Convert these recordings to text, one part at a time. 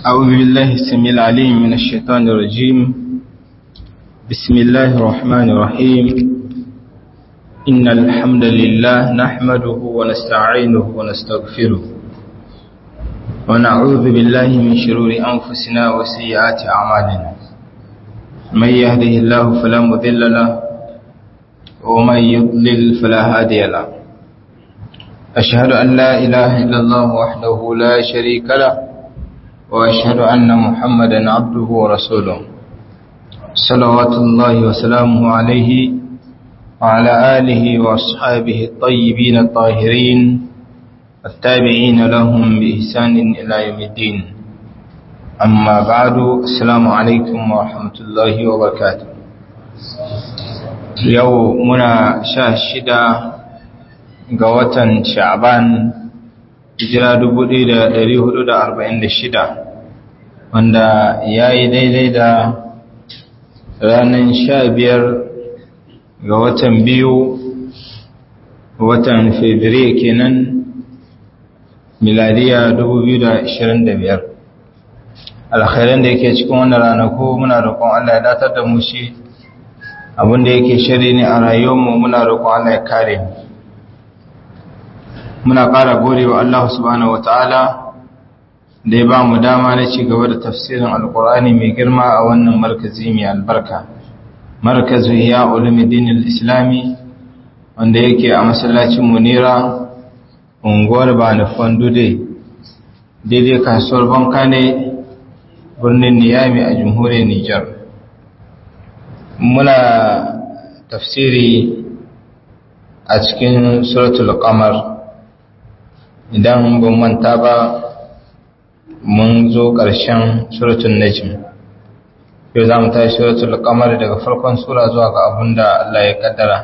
أعوذ بالله السميع العليم من الشيطان الرجيم بسم الله الرحمن الرحيم إن الحمد لله نحمده ونستعينه ونستغفره ونعوذ بالله من شرور أنفسنا وسيئات أعمالنا من يهده الله فلا مذل له ومن يضلل فلا هادي له أشهد أن لا إله إلا الله وحده لا شريك له وأشهد أن محمدا عبده ورسوله صلوات الله وسلامه عليه وعلى آله وأصحابه الطيبين الطاهرين التابعين لهم بإحسان إلى يوم الدين أما بعد السلام عليكم ورحمة الله وبركاته يومنا شاشدة قوة شعبان hijira shida, wanda ya yi daidai da ranar sha biyar ga watan biyu watan fabrairu kenan miladiya biyar. alkhairan da yake cikin wannan ranaku muna roƙon Allah ya datar da mu shi abinda yake shari ne a rayuwarmu muna roƙon Allah ya kare mu muna ƙara gode wa Allah subhanahu wa ta'ala da ya ba mu dama na ci gaba da tafsirin alƙur'ani mai girma a wannan markazi mai albarka markazu ya ulumuddin islami wanda yake a masallacin munira unguwar banufan dude daidai kasuwar banka ne birnin niyami a jamhuriyar nijar muna tafsiri a cikin suratul qamar idan ban manta ba mun zo ƙarshen suratun najm yau za mu tashi suratul qamar daga farkon sura zuwa ga abinda Allah ya kaddara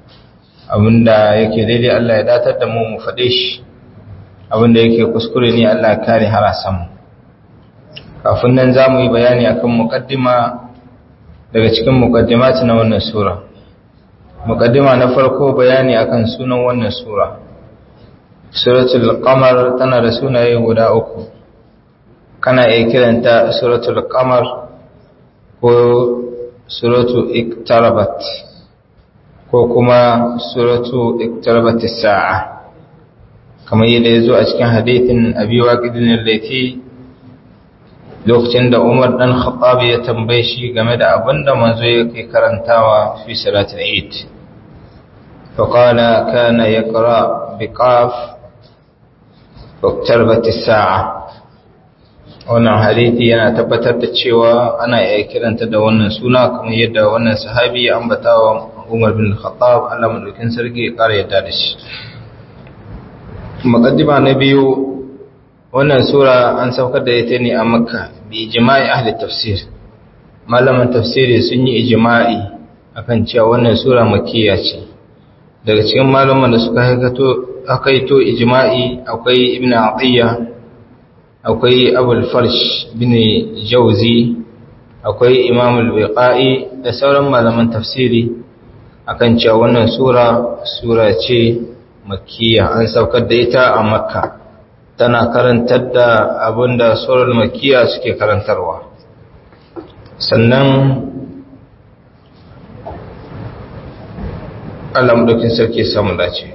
abinda yake daidai Allah ya datar da mu mu faɗe shi abinda yake kuskure ne Allah ya kare harasan mu kafin nan za mu yi bayani akan muqaddima daga cikin muqaddimati na wannan sura muqaddima na farko bayani akan sunan wannan sura suratul qamar tana da sunaye guda uku kana iya kiranta suratul qamar ko suratu iktarabat ko kuma suratu iktarabat as-sa'a kamar yadda yazo a cikin hadithin abi waqidin al-lati lokacin da Umar dan Khattab ya tambaye shi game da abinda manzo yake karantawa fi salatul Eid فقال كان يقرأ بقاف waktarbati sa'a wannan hadithi yana tabbatar da cewa ana iya kiranta da wannan suna kamar yadda wannan sahabi ya ambata wa Umar bin Khattab Allah madaukin sarki ya kara yadda da shi muqaddima na biyu wannan sura an saukar da ita ne a Makka bi ijma'i ahli tafsir malaman tafsiri sun yi ijma'i akan cewa wannan sura makkiya ce daga cikin malaman da suka haikato akwai to ijma'i akwai ibn atiyya akwai abul farsh bin jauzi akwai imam al-biqai da sauran malaman tafsiri akan cewa wannan sura sura ce makkiya an saukar da ita a makka tana karantar da abinda surar makkiya suke karantarwa sannan Allah madaukin sarki samu dace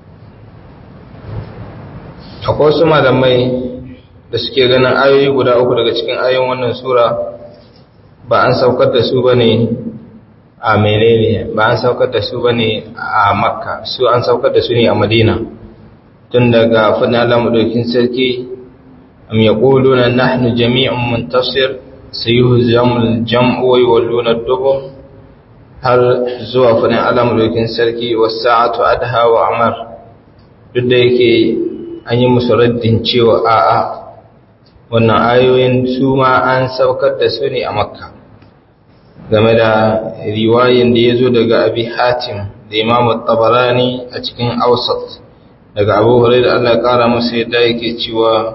akwai wasu malamai da suke ganin ayoyi guda uku daga cikin ayoyin wannan sura ba an saukar da su bane a menene ba an saukar da su bane a makka su an saukar da su ne a madina tun daga fadin Allah madaukin sarki am yaquluna nahnu jami'un muntasir sayuhzamul jam'u wa yawluna ad-dubur har zuwa fadin Allah madaukin sarki was-sa'atu adha wa amar duk da yake an yi musu raddin cewa a'a wannan ayoyin su ma an saukar da su ne a makka game da riwayin da ya zo daga abi hatim da imamu tabarani a cikin ausat daga abu hurai da allah kara musu yadda yake cewa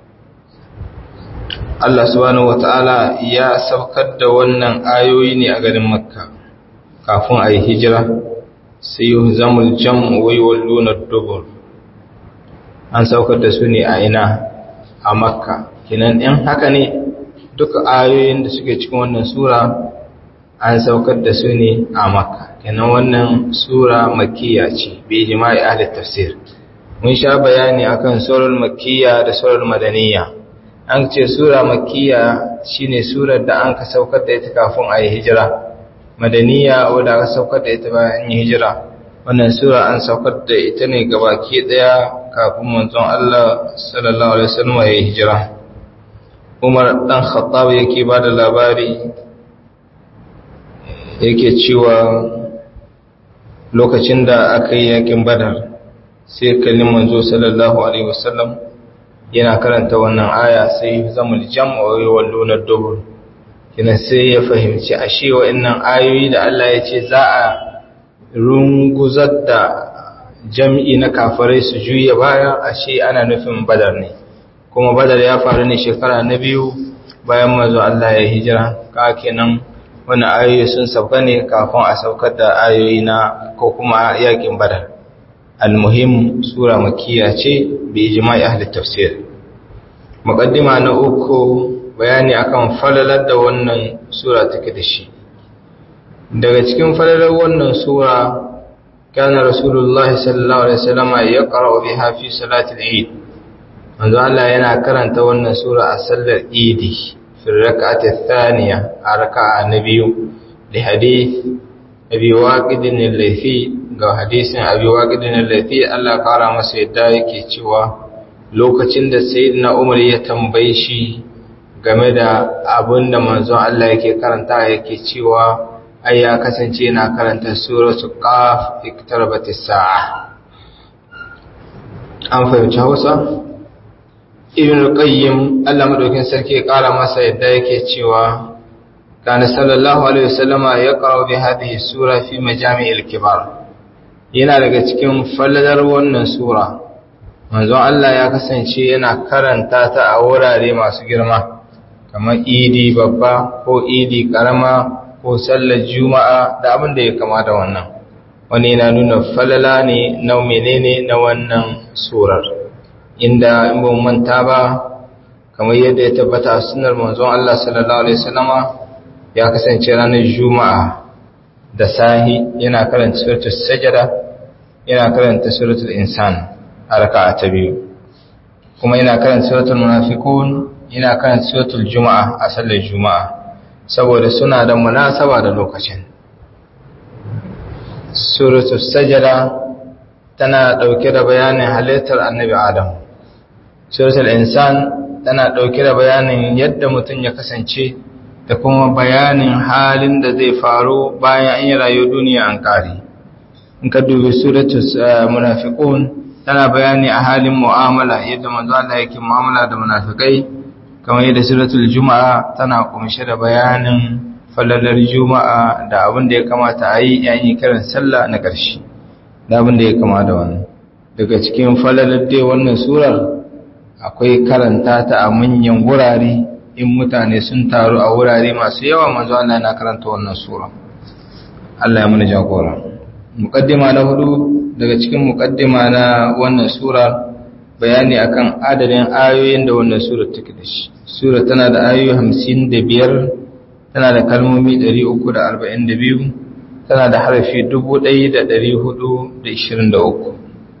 allah subhanahu wata'ala ya saukar da wannan ayoyi ne a garin makka kafin a yi hijira sai yi zamul jam'u wai wallunar dubur an saukar da su ne a ina a makka kenan in haka ne duka ayoyin da suke cikin wannan sura an saukar da su ne a makka kenan wannan sura makkiya ce bi jima'i ahli tafsir mun sha bayani akan surar makkiya da surar madaniya an ce sura makkiya shine surar da an ka saukar da ita kafin a yi hijira madaniya wadda aka saukar da ita bayan yi hijira wannan sura an saukar da ita ne gabaki daya kafin manzon Allah sallallahu alaihi wasallam ya yi hijira Umar dan Khattab yake ba da labari yake cewa lokacin da aka yi yakin Badar sai kallin manzo sallallahu alaihi wasallam yana karanta wannan aya sai zamul jam'u wa yawalluna dubur kina sai ya fahimci ashe wa'annan ayoyi da Allah ya ce za a runguzar da jam'i na kafirai su juya baya ashe ana nufin badar ne kuma badar ya faru ne shekara na biyu bayan mazu Allah ya hijira ka kenan wani ayoyi sun sauka ne kafin a saukar da ayoyi na ko kuma yakin badar almuhim sura makiya ce bi ijma'i ahli tafsir muqaddima na uku bayani akan falalar da wannan sura take da shi daga cikin falalar wannan sura kana rasulullahi sallallahu alaihi wasallam ya qara'u biha fi salati al-eid manzo Allah yana karanta wannan sura a sallar idi fi rak'ati thaniya a raka'a na biyu da hadith abi waqid al-laythi ga hadisin abi waqid al-laythi Allah kara masa yadda yake cewa lokacin da sayyidina Umar ya tambaye shi game da abin da manzon Allah yake karanta yake cewa ai ya kasance yana karanta suratul qaf iktarabatis sa'a an fahimci Hausa Ibn Qayyim Allah madaukin sarki ya kara masa yadda yake cewa kana sallallahu alaihi wasallama ya qara'u bi hadhihi sura fi majami'il kibar yana daga cikin falladar wannan sura manzon Allah ya kasance yana karanta ta a wurare masu girma kamar idi babba ko idi karama ko sallar juma'a da abin da ya kama da wannan wani yana nuna falala ne na menene na wannan surar inda in ba manta ba kamar yadda ya tabbata a sunar manzon Allah sallallahu alaihi wasallama ya kasance ranar juma'a da sahi yana karanta suratul sajada yana karanta suratul insan a raka'a ta biyu kuma yana karanta suratul munafiqun yana kan suratul juma'a a sallar juma'a saboda suna da munasaba da lokacin suratul sajada tana dauke da bayanin halittar annabi adam suratul insan tana dauke da bayanin yadda mutum ya kasance da kuma bayanin halin da zai faru bayan an yi rayu duniya an kare in ka dubi suratul munafiqun tana bayani a halin mu'amala yadda manzo Allah yake mu'amala da munafikai kamar yadda suratul juma'a tana kumshe da bayanin falalar juma'a da abin da ya kamata a yi yayin kiran sallah na ƙarshe da abin da ya kama da wannan daga cikin falalar dai wannan surar akwai karanta ta a manyan wurare in mutane sun taru a wurare masu yawa manzo Allah yana karanta wannan sura Allah ya mana jagora muqaddima na hudu daga cikin muqaddima na wannan sura bayani akan adadin ayoyin da wannan sura take da shi sura tana da ayoyi 55 tana da kalmomi 342 tana da harafi 1423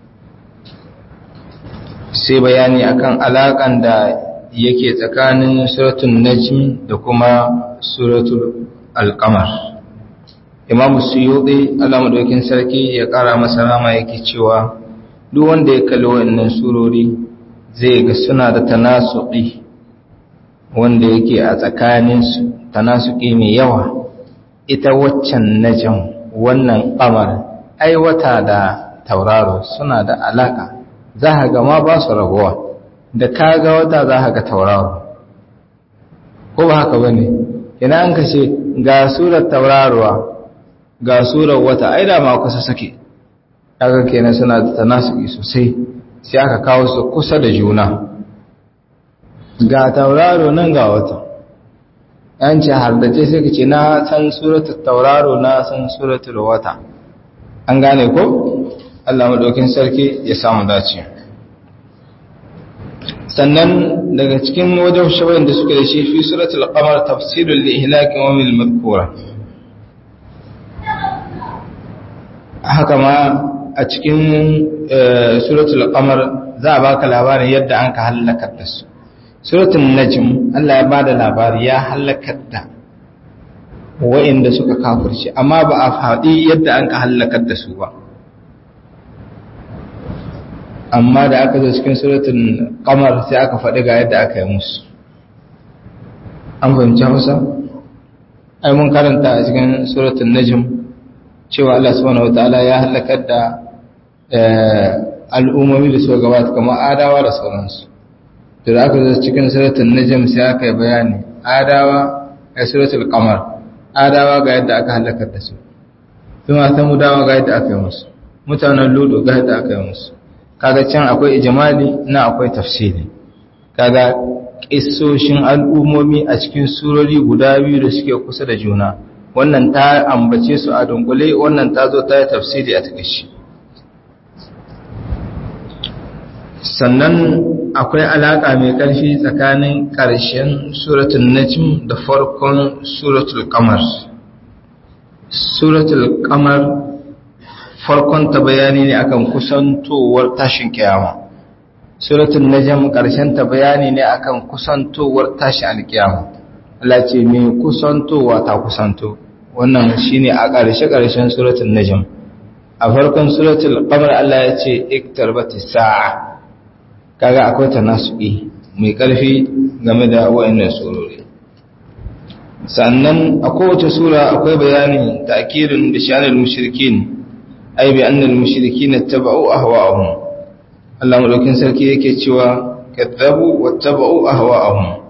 sai bayani akan alakan da yake tsakanin suratul najm da kuma suratul alqamar imam suyuti Allah madaukin sarki ya kara masa rama yake cewa duk wanda ya kalli wannan surori zai ga suna da tanasuki wanda yake a tsakaninsu tanasuki mai yawa ita waccan najm wannan qamar ai wata da tauraro suna da alaka za ka ga ma ba su rabuwa da ka ga wata za ka ga tauraro ko ba haka bane ina an kace ga surar tauraruwa ga surar wata ai da ma kusa suke kaga kenan suna da tanasuki sosai sai aka kawo su kusa da juna ga tauraro nan ga wata an ce har da ce sai ka ce na san suratul tauraro na san suratul wata an gane ko Allah madaukin sarki ya samu dace sannan daga cikin wajen shawayin da suke da shi fi suratul qamar tafsirul li ihlakin wa mil madhkura haka ma a cikin suratul qamar za a baka labarin yadda an ka halakar da su suratul najm Allah ya bada labari ya halakar da wa'inda suka kafirce amma ba a faɗi yadda an ka halakar da su ba amma da aka zo cikin suratul qamar sai aka faɗi ga yadda aka yi musu an fahimci Hausa ai mun karanta a cikin suratul najm cewa Allah subhanahu wataala ya halakar da al'ummomi da suka gabata kamar adawa da sauransu da aka zo cikin suratul najm sai aka yi bayani adawa a suratul qamar adawa ga yadda aka halakar da su kuma samudawa ga yadda aka yi musu mutanen ludo ga yadda aka yi musu kaga can akwai ijimali na akwai tafsiri kaga kissoshin al'ummomi a cikin surori guda biyu da suke kusa da juna wannan ta ambace su a dunkule wannan ta zo ta yi tafsiri a takaici sannan akwai alaka mai ƙarfi tsakanin ƙarshen suratul najm da farkon suratul qamar suratul qamar farkon ta bayani ne akan kusantowar tashin kiyama suratul najm karshen ta bayani ne akan kusantowar tashin alkiyama Allah ce me kusantowa ta kusanto wannan shine a karshe karshen suratul najm a farkon suratul qamar Allah ya ce iktarbatis sa'a kaga akwai tanasuki mai karfi game da wayannan surori sannan a kowace sura akwai bayani ta'kirin da shanil mushrikin ai bi annal mushrikin ittaba'u ahwa'ahum Allah madaukin sarki yake cewa kadzabu wattaba'u ahwa'ahum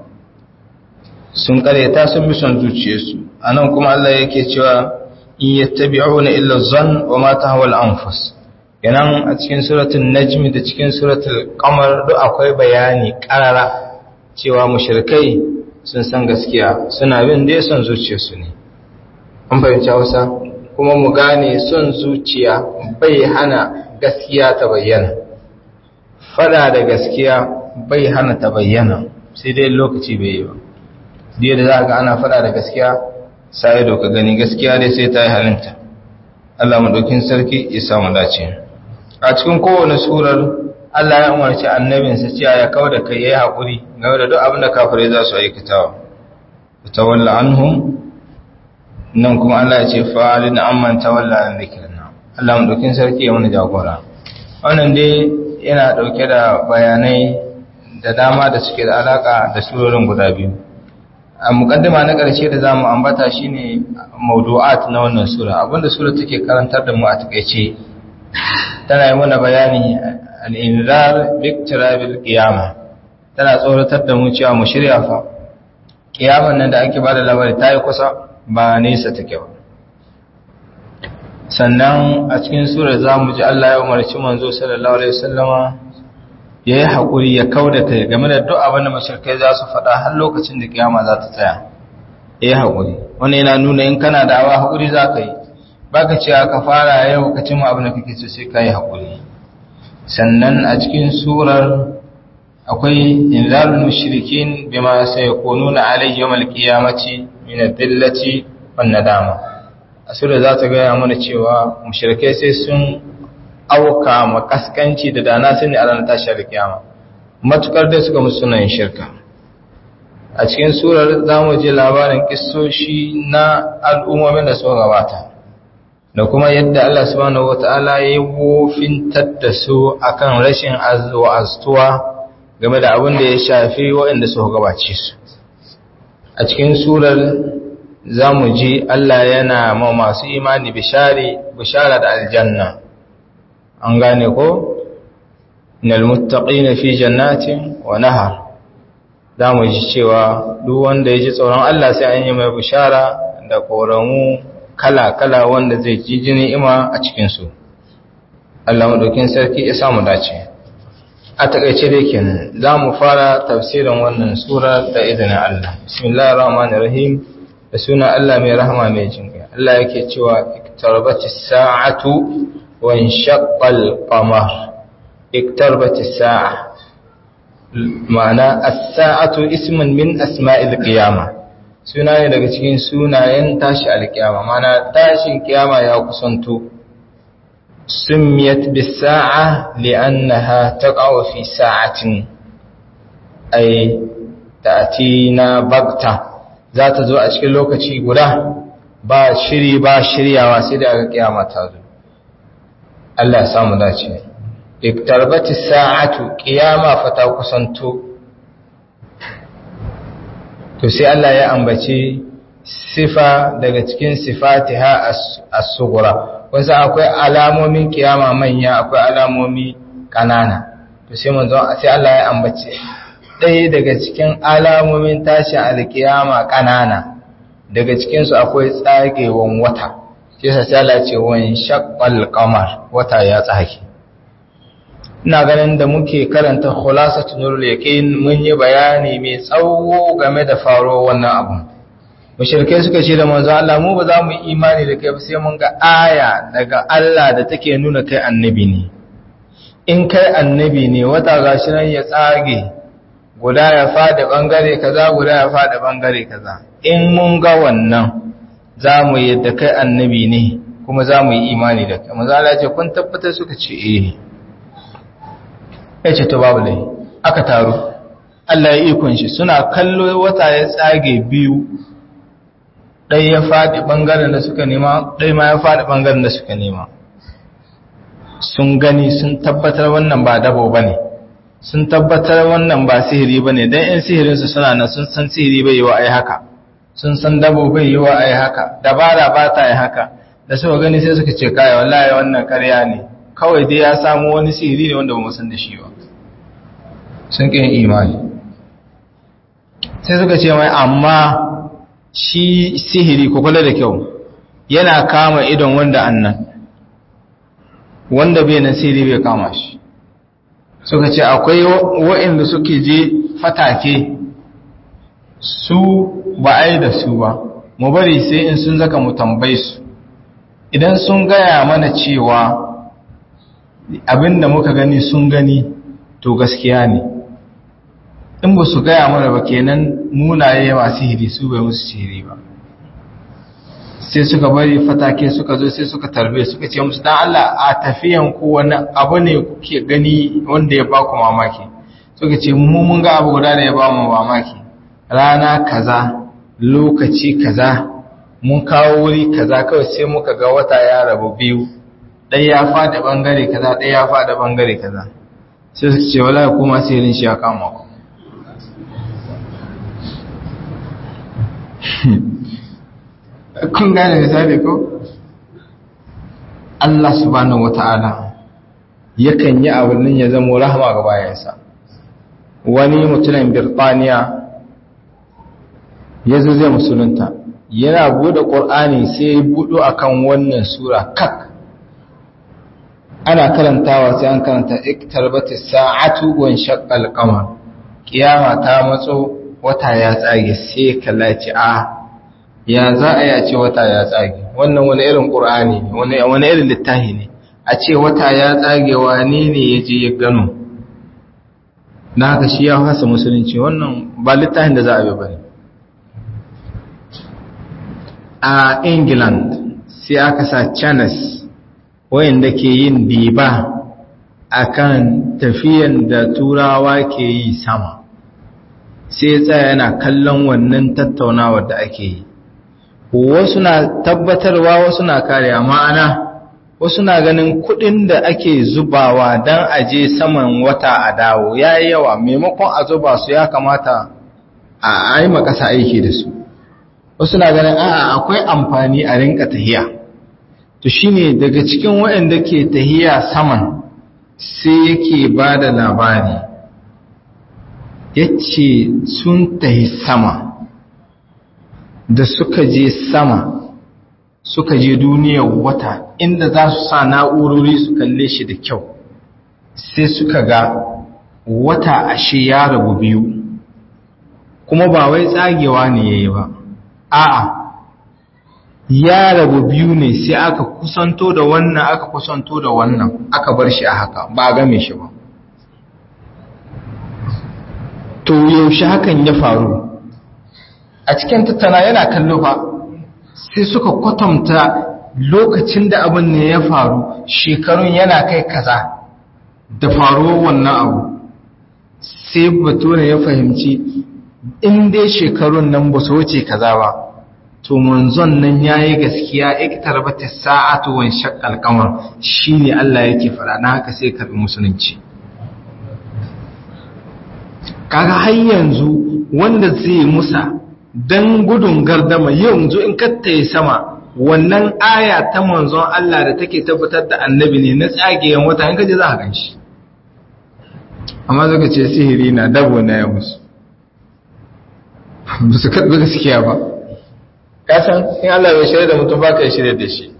sun kareta sun bi son zuciyarsu anan kuma Allah yake cewa in yattabi'una illa dhann wa ma tahwa al-anfus kenan a cikin suratul najm da cikin suratul qamar duk akwai bayani karara cewa mushrikai sun san gaskiya suna bin dai son zuciyarsu ne an fahimci Hausa kuma mu gane son zuciya bai hana gaskiya ta bayyana fada da gaskiya bai hana ta bayyana sai dai lokaci bai yi ba diya da za ga ana fada da gaskiya sai doka gani gaskiya dai sai ta yi halinta Allah madaukin sarki ya samu dace a cikin kowane surar Allah ya umarci annabinsa cewa ya kawo da kai yayi hakuri game da duk abin da kafirai za su aikatawa tawalla anhum nan kuma Allah ya ce fa'alin amman tawalla an zikrina Allah mu dokin sarki ya mana jagora wannan dai yana dauke da bayanai da dama da suke da alaka da surorin guda biyu a mukaddima na ƙarshe da zamu ambata shine mawdu'at na wannan sura abinda sura take karantar da mu a takeice tana yi mana bayani al-inzar bi iktirabil qiyamah tana tsoratar da mu cewa mu shirya fa kiyaman nan da ake bada labari ta yi kusa ba nesa take ba sannan a cikin sura za mu ji Allah ya umarci manzo sallallahu alaihi wasallama ya yi haƙuri ya kau da kai game da duk abin da mashirkai za su faɗa har lokacin da kiyama za ta tsaya ya yi haƙuri wani yana nuna in kana da awa haƙuri za ka yi ba ka cewa ka fara yau ka cimma abin da kake so sai ka yi haƙuri sannan a cikin surar akwai inzalul mushrikin bima sayakununa alayhi yawmal qiyamati min ad-dillati wan nadama asura za ta gaya mana cewa mushrikai sai sun auka makaskanci da dana sani a ranar tashi da kiyama matukar dai suka musu sunan shirka a cikin surar za mu je labarin kissoshi na al'ummomin da suka gabata da kuma yadda Allah subhanahu wata'ala ya yi wofintar da su akan rashin azuwa game da abin da ya shafi waɗanda suka gabace su a cikin surar za mu ji Allah yana ma masu imani bishara da aljanna an gane ko nal muttaqina fi jannatin wa nahar za mu ji cewa duk wanda ya ji tsoron Allah sai an yi mai bishara da koramu kala-kala wanda zai ji jini ima a cikinsu Allah maɗaukin sarki ya samu dace a takaice dai kenan za mu fara tafsirin wannan sura da izinin Allah bismillahir rahmanir rahim da suna Allah mai rahama mai jinkai Allah yake cewa iktarbatis sa'atu wa inshaqqal qamar iktarbatis sa'a ma'ana as-sa'atu ismun min asma'il qiyama suna ne daga cikin sunayen tashi alkiyama ma'ana tashin kiyama ya kusanto summiyat bis-sa'a li'annaha taqa'u fi sa'atin ay ta'tina bagta za ta zo a cikin lokaci guda ba shiri ba shiryawa sai da aka kiyama ta zo Allah ya samu dace iktarbati sa'atu qiyama fa ta kusanto to sai Allah ya ambaci sifa daga cikin sifatiha as-sughra wasu akwai alamomin kiyama manya akwai alamomi kanana to sai manzo sai Allah ya ambaci ɗaya daga cikin alamomin tashin alkiyama kanana daga cikin su akwai tsagewan wata sai sai Allah ce wan shaqqal qamar wata ya tsage ina ganin da muke karanta khulasatu nurul yaqin mun yi bayani mai tsawo game da faro wannan abu mushrikai suka ce da manzo Allah mu ba za mu yi imani da kai ba sai mun ga aya daga Allah da take nuna kai annabi ne in kai annabi ne wata gashi nan ya tsage guda ya fada bangare kaza guda ya fada bangare kaza in mun ga wannan za mu yadda kai annabi ne kuma za mu yi imani da kai manzo Allah ya ce kun tabbatar suka ce eh ya ce to babu lai aka taru Allah ya ikon shi suna kallo wata ya tsage biyu ɗai ya faɗi ɓangaren da suka nema ɗai ma ya faɗi ɓangaren da suka nema sun gani sun tabbatar wannan ba dabo ba ne sun tabbatar wannan ba sihiri ba ne don ‘yan sihirinsu suna nan sun san sihiri bai yi wa ai haka sun san dabo bai yi wa ai haka dabara ba ta yi haka da suka gani sai suka ce kaya wallahi wannan karya ne kawai dai ya samu wani sihiri ne wanda ba mu san da shi ba sun ƙin imani sai suka ce mai amma shi sihiri ko kula da kyau yana kama idon wanda annan wanda bai na sihiri bai kama shi suka ce akwai wa'inda suke je fatake su ba a yi da su ba mu bari sai in sun zaka mu tambayi su idan sun gaya mana cewa abinda muka gani sun gani to gaskiya ne in ba su gaya mana ba kenan munaye masu hiri su bai musu sihiri ba sai suka bari fatake suka zo sai suka tarbe suka ce musu dan Allah a tafiyan ku wani abu ne kuke gani wanda ya ba ku mamaki suka ce mu mun ga abu guda da ya ba mu mamaki rana kaza lokaci kaza mun kawo wuri kaza kawai sai muka ga wata ya rabu biyu ɗaya ya faɗi ɓangare kaza ɗaya ya faɗi ɓangare kaza sai su ce wala kuma sihirin shi ya kama ku kun gane misali ko Allah subhanahu wata'ala yakan yi abin nan ya zama rahama ga bayansa wani mutumin birtaniya ya zo zai musulunta yana bude ƙur'ani sai ya buɗo akan wannan sura kak ana karantawa sai an karanta iktarbati sa'atu wa shaqqal qamar kiyama ta matso wata ya tsage sai kallaci a ya za a yi a ce wata ya tsage wannan wani irin qur'ani ne wani irin littafi ne a ce wata ya tsage wani ne ya je ya gano na haka shi ya fasa musulunci wannan ba littafin da za a bi ba ne a england sai aka sa channels wayanda ke yin diba akan tafiyan da turawa ke yi sama sai tsaya yana kallon wannan tattaunawar da ake yi wasu na tabbatarwa wasu na kariya ma'ana wasu na ganin kudin da ake zubawa don aje saman wata a dawo ya yi yawa maimakon a zuba su ya kamata a yi makasa aiki da su wasu na ganin a'a akwai amfani a rinka tahiya to shine daga cikin waɗanda ke tahiya saman sai yake ba da labari ya ce sun tahi sama da suka je sama suka je duniyar wata inda za su sa na'urori su kalle shi da kyau sai suka ga wata ashe ya rabu biyu kuma ba wai tsagewa ne ya yi ba a'a ya rabu biyu ne sai aka kusanto da wannan aka kusanto da wannan aka bar shi a haka ba a game shi ba to yaushe hakan ya faru a cikin tattana yana kallo fa sai suka kwatanta lokacin da abin ne ya faru shekarun yana kai kaza da faruwar wannan abu sai bature ya fahimci in dai shekarun nan ba su wuce kaza ba to manzon nan yayi gaskiya iktar bata sa'atu wan shaqqal qamar shine Allah yake fara na haka sai karbi musulunci kaga har yanzu wanda zai musa dan gudun gardama yanzu in kattaye sama wannan aya ta manzon Allah da take tabbatar da annabi ne na tsageyen wata in kaje za ka ganshi amma zaka ce sihiri na dabo na ya musu ba su karɓi gaskiya ba kasan in Allah bai shirya da mutum ba ka yi shirya da shi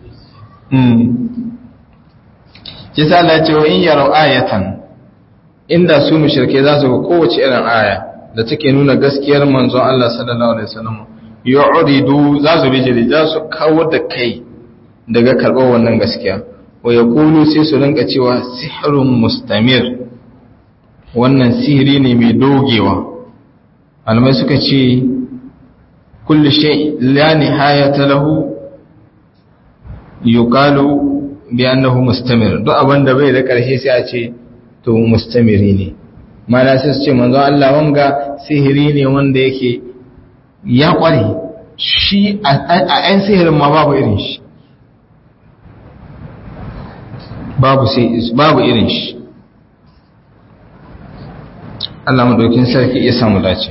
kisa Allah ce wa in yaro ayatan inda su mushrike za su ga kowace irin aya da take nuna gaskiyar manzon Allah sallallahu alaihi wasallam yu'ridu za su bijiri za su kawo da kai daga karɓar wannan gaskiya wa yaqulu sai su rinka cewa sihrun mustamir wannan sihiri ne mai dogewa almai suka ce kullu shay la nihayata lahu yuqalu bi annahu mustamir duk abinda bai da ƙarshe sai a ce to mustamiri ne mana sai su ce manzo Allah wanga sihiri ne wanda yake ya kware shi a ɗan sihirin ma babu irin shi babu sai babu irin shi Allah madaukin sarki ya samu dace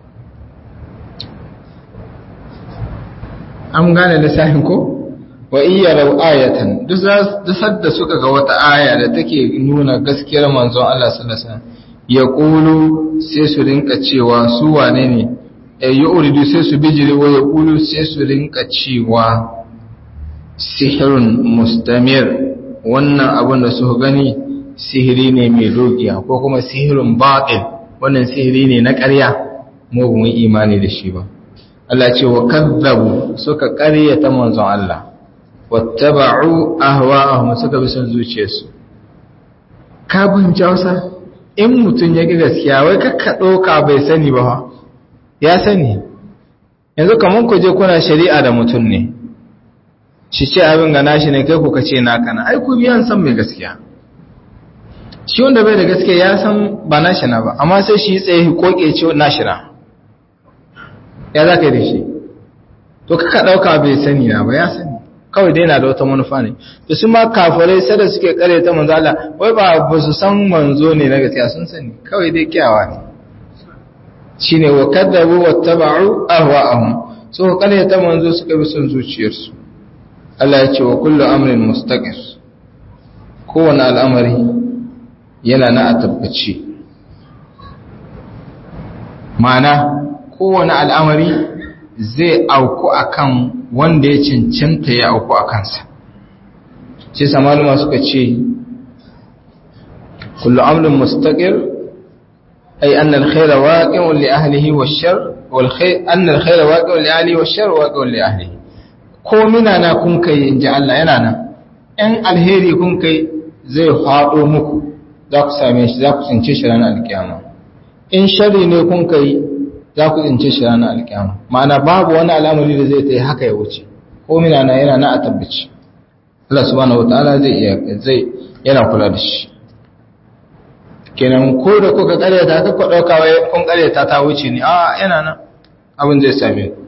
an gane lissafin ko wa iya rau ayatan duk da suka ga wata aya da take nuna gaskiyar manzon Allah sallallahu alaihi wasallam ya kulu sai su rinka cewa su wane ne ya uridu sai su bijiri wa ya kulu sai su rinka cewa sihirun mustamir wannan abin da suka gani sihiri ne mai dogiya ko kuma sihirun batil wannan sihiri ne na ƙarya mu ba mu imani da shi ba Allah ce wa kazzabu suka ƙaryata manzon Allah wattaba'u ahwa'ahum suka bi son zuciyarsu ka fahimci Hausa in mutum ya ga gaskiya wai kakka ɗauka bai sani ba ha ya sani yanzu kamar ku je kuna shari'a da mutum ne shi ce abin ga nashi ne kai ku kace naka na ai ku biyan san mai gaskiya shi wanda bai da gaskiya ya san ba nashi na ba amma sai shi tsaye koke ce nashi na ya za ka yi da shi to kaka ɗauka bai sani na ba ya sani kawai dai na da wata manufa ne to su ma kafirai sai da suke kare ta manzo Allah wai ba ba su san manzo ne na gaskiya sun sani kawai dai kiyawa ne shine wa kadzabu wattaba'u ahwa'ahum so kare ta manzo suka bi son zuciyarsu Allah ya ce wa kullu amrin mustaqir kowane al'amari yana na a tabbaci ma'ana kowane al'amari zai auku akan wanda ya cancanta ya auku a kansa sai samaluma suka ce kullu amrin mustaqir ay anna al-khayra waqi'un li ahlihi wash-shar wal khayr anna al-khayra waqi'un li ahlihi wash-shar waqi'un li ahlihi ko mina na kun kai inji Allah yana nan in alheri kun kai zai fado muku za ku same shi za ku tsince shi ranar alkiyama in sharri ne kun kai za ku tsince shi ranar alkiyama ma'ana babu wani al'amari da zai ta yi haka ya wuce ko mina na yana na a tabbaci Allah subhanahu wataala zai iya zai yana kula da shi kenan ko da kuka karyata ka ku dauka wai kun karyata ta wuce ne a yana nan abin zai same ku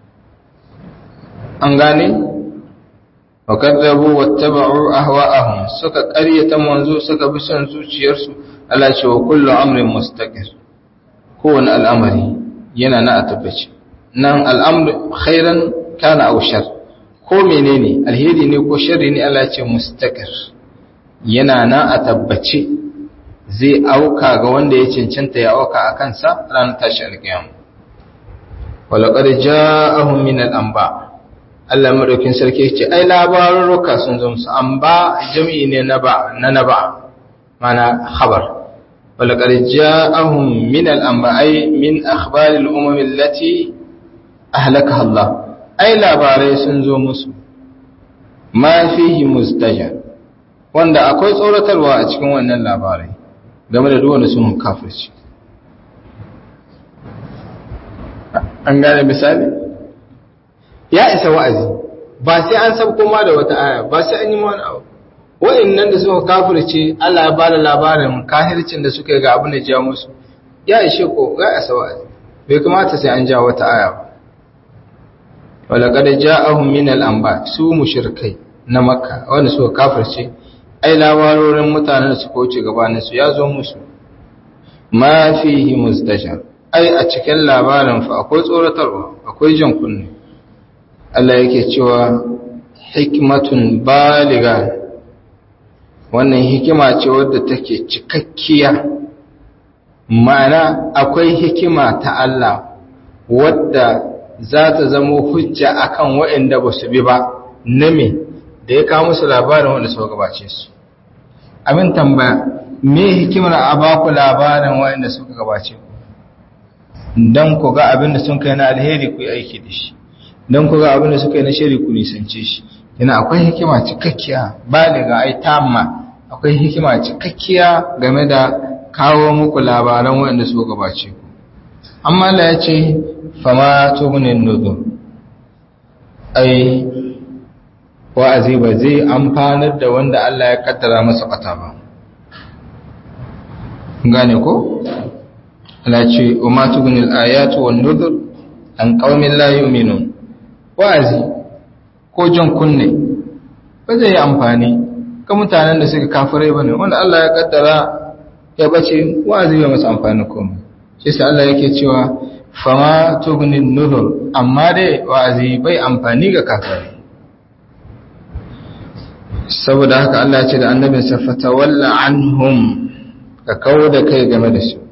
an gane wa kadzabu wattaba'u ahwa'ahum suka karyata manzo suka bi son zuciyarsu Allah ce wa kullu amrin mustaqir kowane al'amari yana na a tabbaci nan al'amru khairan kana aw shar ko menene alheri ne ko sharri ne Allah ce mustaqir yana na a tabbace zai auka ga wanda ya cancanta ya auka a kansa ranar tashi alƙiyam walaqad ja'ahum min al-anba Allah madaukin sarki ce ai labarurruka sun zo musu anba jami'i ne na ba na naba mana khabar ولقد جاءهم من الأنباء من أخبار الأمم التي أهلكها الله أي labarai sun zo musu ma fihi mustajar wanda akwai tsoratarwa a cikin wannan labarai game da duwanda sun kafirci an gane misali ya isa wa'azi ba sai an sabko ma da wata aya ba sai an yi wani abu wa'annan da suka kafirce Allah ya bada labarin kahircin da suka yi ga abin da ja musu ya ishe ko ya isa wa'azi bai kamata sai an ja wata aya ba wala qad ja'ahum min al-anba su mushrikai na makka wanda suka kafirce ai labarorin mutanen da suka wuce gabanin su ya zo musu ma fihi muzdashar ai a cikin labarin fa akwai tsoratarwa akwai jan kunne Allah yake cewa hikmatun baliga wannan hikima ce wadda take cikakkiya ma'ana akwai hikima ta Allah wadda za ta zama hujja akan waɗanda ba su bi ba na me da ya kawo musu labarin wanda suka gabace su abin tambaya me hikimar a baku labarin waɗanda suka gabace ku don ku ga abin da sun kai na alheri ku yi aiki da shi don ku ga abin da suka yi na shari ku nisance shi yana akwai hikima cikakkiya baliga ai tamma akwai hikima cikakkiya game da kawo muku labaran waɗanda suka gabace ku amma Allah ya ce fama tugunin nuzur ai wa'azi ba zai amfanar da wanda Allah ya kaddara masa kwata ba gane ko Allah ce umma tugunil ayatu wan nuzur an qaumin la yu'minun wa'azi ko jan kunne ba zai yi amfani ga mutanen da suka kafirai bane wanda Allah ya kaddara ya bace wa'azi bai masa amfani komai shi sai Allah yake cewa fama tugunin nuzur amma dai wa'azi bai amfani ga kafirai saboda haka Allah ya ce da annabinsa fatawalla anhum ka kawo da kai game da su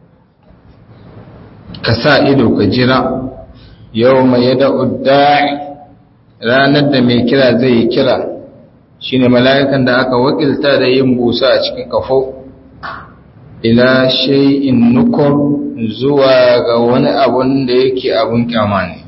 ka sa ido ka jira yau mai yada udda'i ranar da mai kira zai yi kira shine mala'ikan da aka wakilta da yin busa a cikin kafo ila shay'in nukur zuwa ga wani abun da yake abun kyama ne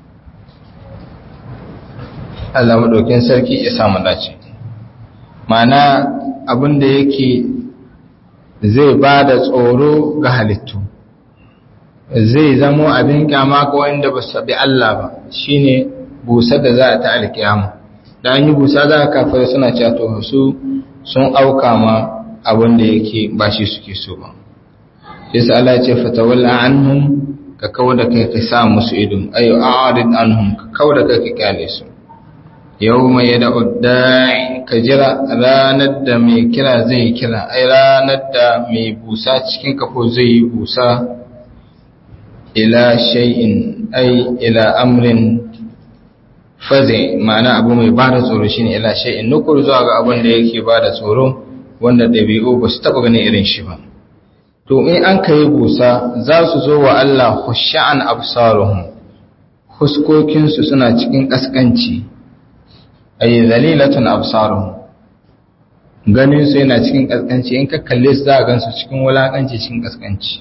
Allah madaukin sarki ya samu dace mana abin da yake zai ba da tsoro ga halittu zai zamo abin kyama ga wanda ba su bi Allah ba shine busar da za a ta alkiyama da an yi busa za a kafar suna cato su sun auka ma abin da yake ba shi suke so ba yasa Allah ya ce fatawalla anhum ka kawo da kai ka sa musu ido ayo a'rid anhum ka kawo da kai ka kyale su yau mai yada udda'i ka jira ranar da mai kira zai kira ai ranar da mai busa cikin kafo zai yi busa ila shay'in ai ila amrin faze ma'ana abu mai ba da tsoro shine ila shay'in nukur zuwa ga abin da yake ba da tsoro wanda ɗabi'u ba su taɓa ganin irin shi ba to in an kai busa za su zo wa Allah khushan absaruhum huskokinsu suna cikin kaskanci ay zalilatun absaruhum ganin su yana cikin kaskanci in ka kalle su za a gansu cikin wulakanci cikin kaskanci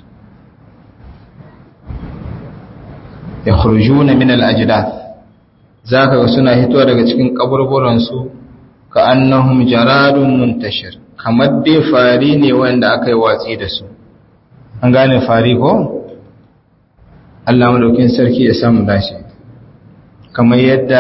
yakhrujuna min al-ajdath zaka ga suna hitowa daga cikin kaburburan su ka annahum jaradun muntashir kamar dai fari ne wanda aka yi watsi da su an gane fari ko Allah madaukin sarki ya samu dashi kamar yadda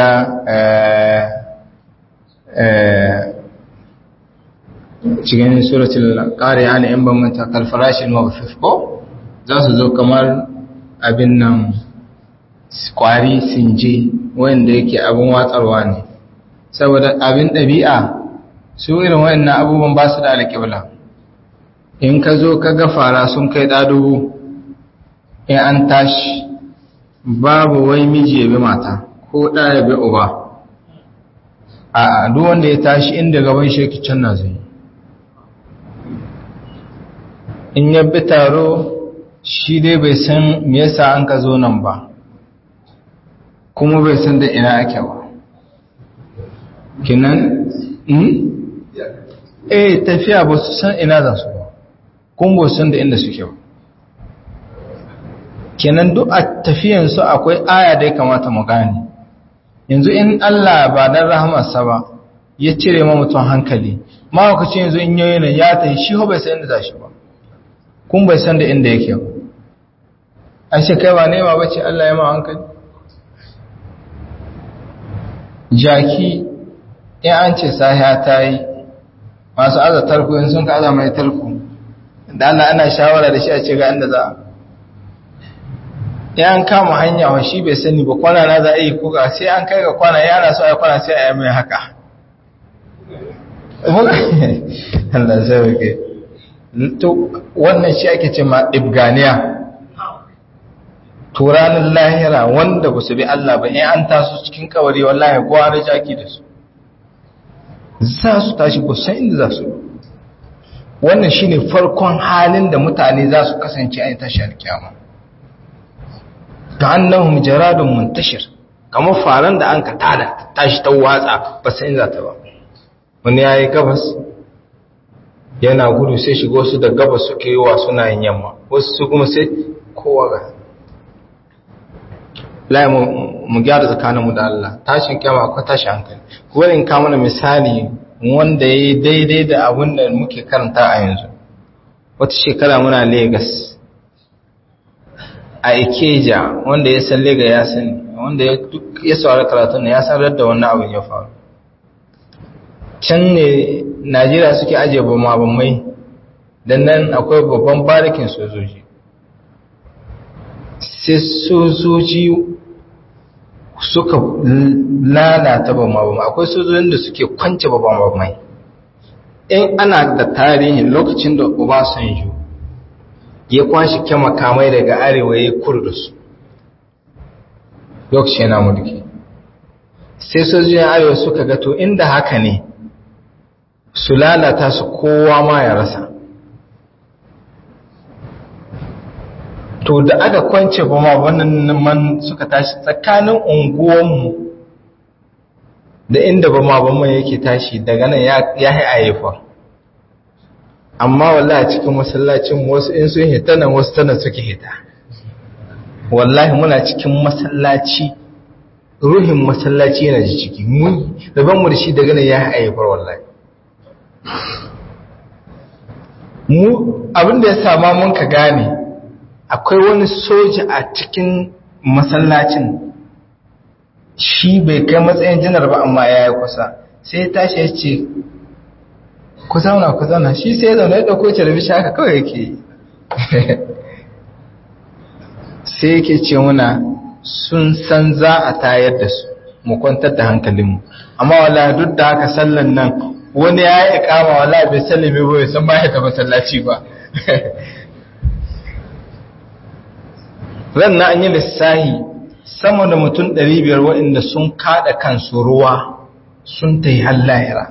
cikin suratul qari'a ne in ban manta kal farashin mawfif ko za su zo kamar abin nan kwari sinje wanda yake abin watsarwa ne saboda abin ɗabi'a su irin wayannan abubuwan ba su da alƙibla in ka zo ka ga fara sun kai ɗadubu in an tashi babu wai miji ya bi mata ko ɗa ya bi uba a duk wanda ya tashi inda gaban shi yake can na zai in ya bi taro shi dai bai san me yasa an ka zo nan ba kuma bai san da ina ake ba kinan eh tafiya ba su san ina za su ba kuma ba su san da inda suke ba kenan duk a tafiyansu akwai aya da ya kamata mu gane yanzu in Allah ba dan rahamarsa ba ya cire ma mutum hankali ma lokacin yanzu in yayi nan ya tafi shi ho bai san inda za shi ba kun bai san da inda yake ba an shi kai ba nema bace Allah ya ma hankali jaki in an ce sahiya ta yi masu aza tarko in sun ka aza mai tarko da Allah ana shawara da shi a ce ga inda za a ya an kama hanya wa shi bai sani ba kwana na za a yi kuka sai an kai ga kwana yana so a kwana sai a yi mai haka Allah sai wake to wannan shi ake ce ma ibganiya to ranar lahira wanda ba su bi Allah ba in an taso cikin kawari wallahi gwara jaki da su za su tashi ba san inda za su wannan shine farkon halin da mutane za su kasance a tashi alkiyama ka'annahum jaradun muntashir kamar faran da an ka tada tashi ta watsa ba san inda ta ba wani yayi gabas yana gudu sai shigo su da gabas suke yi wa suna yin yamma wasu su kuma sai kowa ga lai mu gyara tsakaninmu da Allah tashin kyama akwai tashin hankali kuma in ka mana misali wanda ya yi daidai da abin da muke karanta a yanzu wata shekara muna Legas a Ikeja wanda ya san Lega ya sani wanda ya saurari karatun ya san da wannan abin ya faru can ne Najeriya suke ajiye bamabamai don nan akwai babban barikin sojoji sai sojoji suka lalata bamabamai akwai sojojin da suke kwance bamabamai in ana da tarihin lokacin da Obasanjo ya kwashi makamai daga arewa ya kurda su lokacin yana mulki sai sojojin arewa suka gato inda haka ne su lalata su kowa ma ya rasa to da aka kwance ba ma wannan man suka tashi tsakanin unguwanmu da inda ba ma ban yake tashi daga nan ya yi ayyafa amma wallahi cikin masallacin wasu in sun hita nan wasu tana suke hita wallahi muna cikin masallaci ruhin masallaci yana ji ciki mun daban mu da shi daga nan ya yi ayyafar wallahi mu abinda ya sama mun ka gane akwai wani soja a cikin masallacin shi bai kai matsayin janar ba amma ya yi kusa sai ya tashi ya ce ku zauna ku zauna shi sai ya zauna ya ɗauko televishi haka kawai yake sai yake ce muna sun san za a tayar da su mu kwantar da hankalinmu amma wala duk da haka sallan nan wani ya yi kama wala bai sallame ba bai san ba ya masallaci ba ran na an yi lissahi sama da mutum 500 waɗanda sun kada kansu ruwa sun ta yi hallayara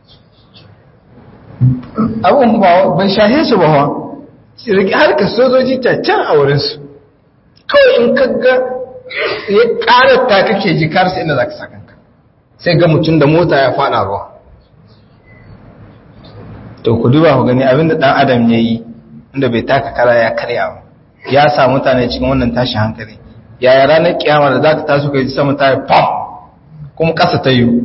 abin ba ban shahe su ba harkar sojoji ta can a wurinsu kawai in kaga ya ƙarar ta kake ji karsa inda za ka sa kanka sai ga mutum da mota ya faɗa ruwa to ku duba ku gani abinda ɗan adam ya yi inda bai taka kara ya karya ba ya sa mutane cikin wannan tashi hankali yaya ranar kiyama da za ka taso ka ji sama ta yi pam kuma ƙasa ta yi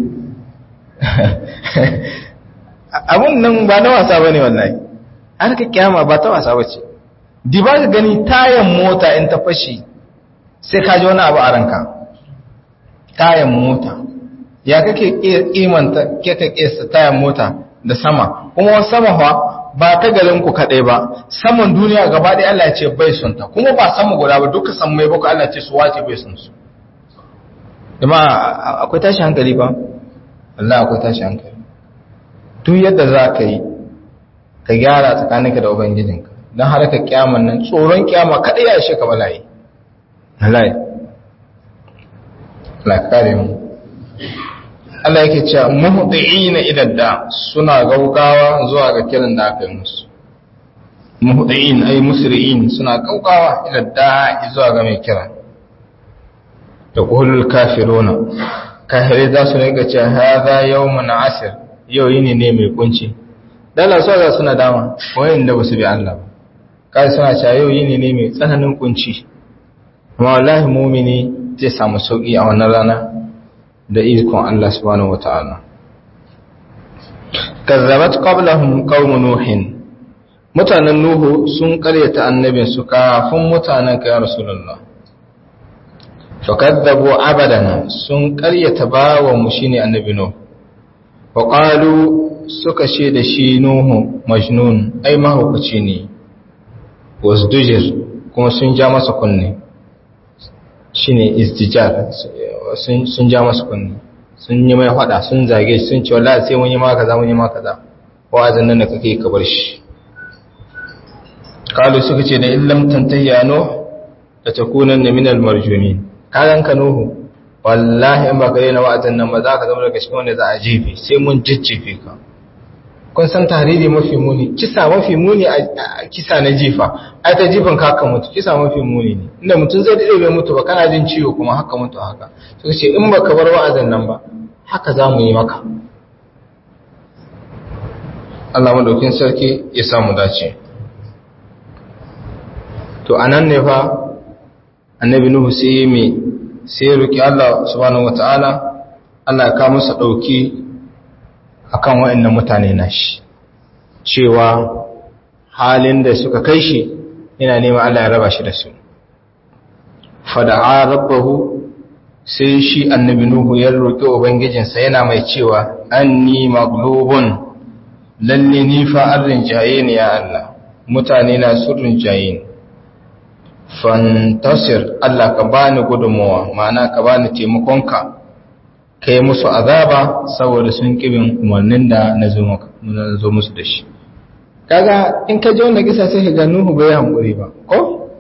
abin nan ba na wasa ba ne wallahi an ka kiyama ba ta wasa ba ce di ba ka gani tayan mota in ta fashi sai ka ji wani abu a ranka tayan mota ya kake kimanta kake kesa tayan mota da sama kuma sama fa ba ta ku kaɗai ba saman duniya gaba ɗaya Allah ce bai son ta kuma ba sama guda ba duka san mai baka Allah ce su wace bai son su kuma akwai tashi hankali ba Allah akwai tashi hankali duk yadda za ka yi ka gyara tsakaninka da ubangijinka don har ka kyaman nan tsoron kyama kaɗai ya ishe ka bala'i bala'i Allah kare mu Allah yake cewa muhdi'ina idan da suna gaugawa zuwa ga kiran da aka yi musu muhdi'in ay musri'in suna gaugawa idan da zuwa ga mai kira da qulul kafiruna kafirai za su rinka cewa hadha yawmun asir yau yini ne mai kunci dala so za suna dama wayan da basu bi Allah ba kai suna cewa yau yini ne mai tsananin kunci amma wallahi mu'mini zai samu sauki a wannan rana da ikon Allah subhanahu wata'ala kazzabat qablahum qaum nuhin mutanen nuhu sun karyata annabin su kafin mutanen ka ya rasulullah fakaddabu abadan sun karyata bawa mu shine annabi nuhu wa qalu suka ce da shi nuhu majnun ai mahaukaci ne wasdujir kuma sun ja masa kunne shine istijar sun ja masa kunne sun yi mai fada sun zage sun ce wallahi sai mun yi maka kaza mun yi maka kaza wa'azin nan da kake ka bar shi kalu suka ce da illam tantayya no da takunan min al marjumin kayan ka nuhu wallahi in ba ka daina wa'azin nan ba za ka zama daga cikin wanda za a jefe sai mun jijjefe ka kun san tahriri mafi muni kisa mafi muni a kisa na jifa ai ta jifan ka haka mutu kisa mafi muni ne inda mutum zai dade bai mutu ba kana jin ciwo kuma haka mutu haka suka ce in baka bar wa'azin nan ba haka za mu yi maka Allah madaukin sarki ya samu dace to anan ne fa annabi nuhu sai me sai roki Allah subhanahu wataala Allah ya kawo masa dauki akan waɗannan mutane nashi cewa halin da suka kai shi yana neman Allah ya raba shi da su fada'a rabbahu sai shi annabi nuhu ya roki ubangijinsa yana mai cewa anni maglubun lalle ni fa an rinjaye ni ya Allah mutane na sun rinjaye ni fantasir Allah ka bani gudunmawa ma'ana ka bani taimakonka ka yi musu azaba saboda sun kibin umarnin da na zo musu da shi kaga in ka ji wanda kisa sai ka ga Nuhu bai hankuri ba ko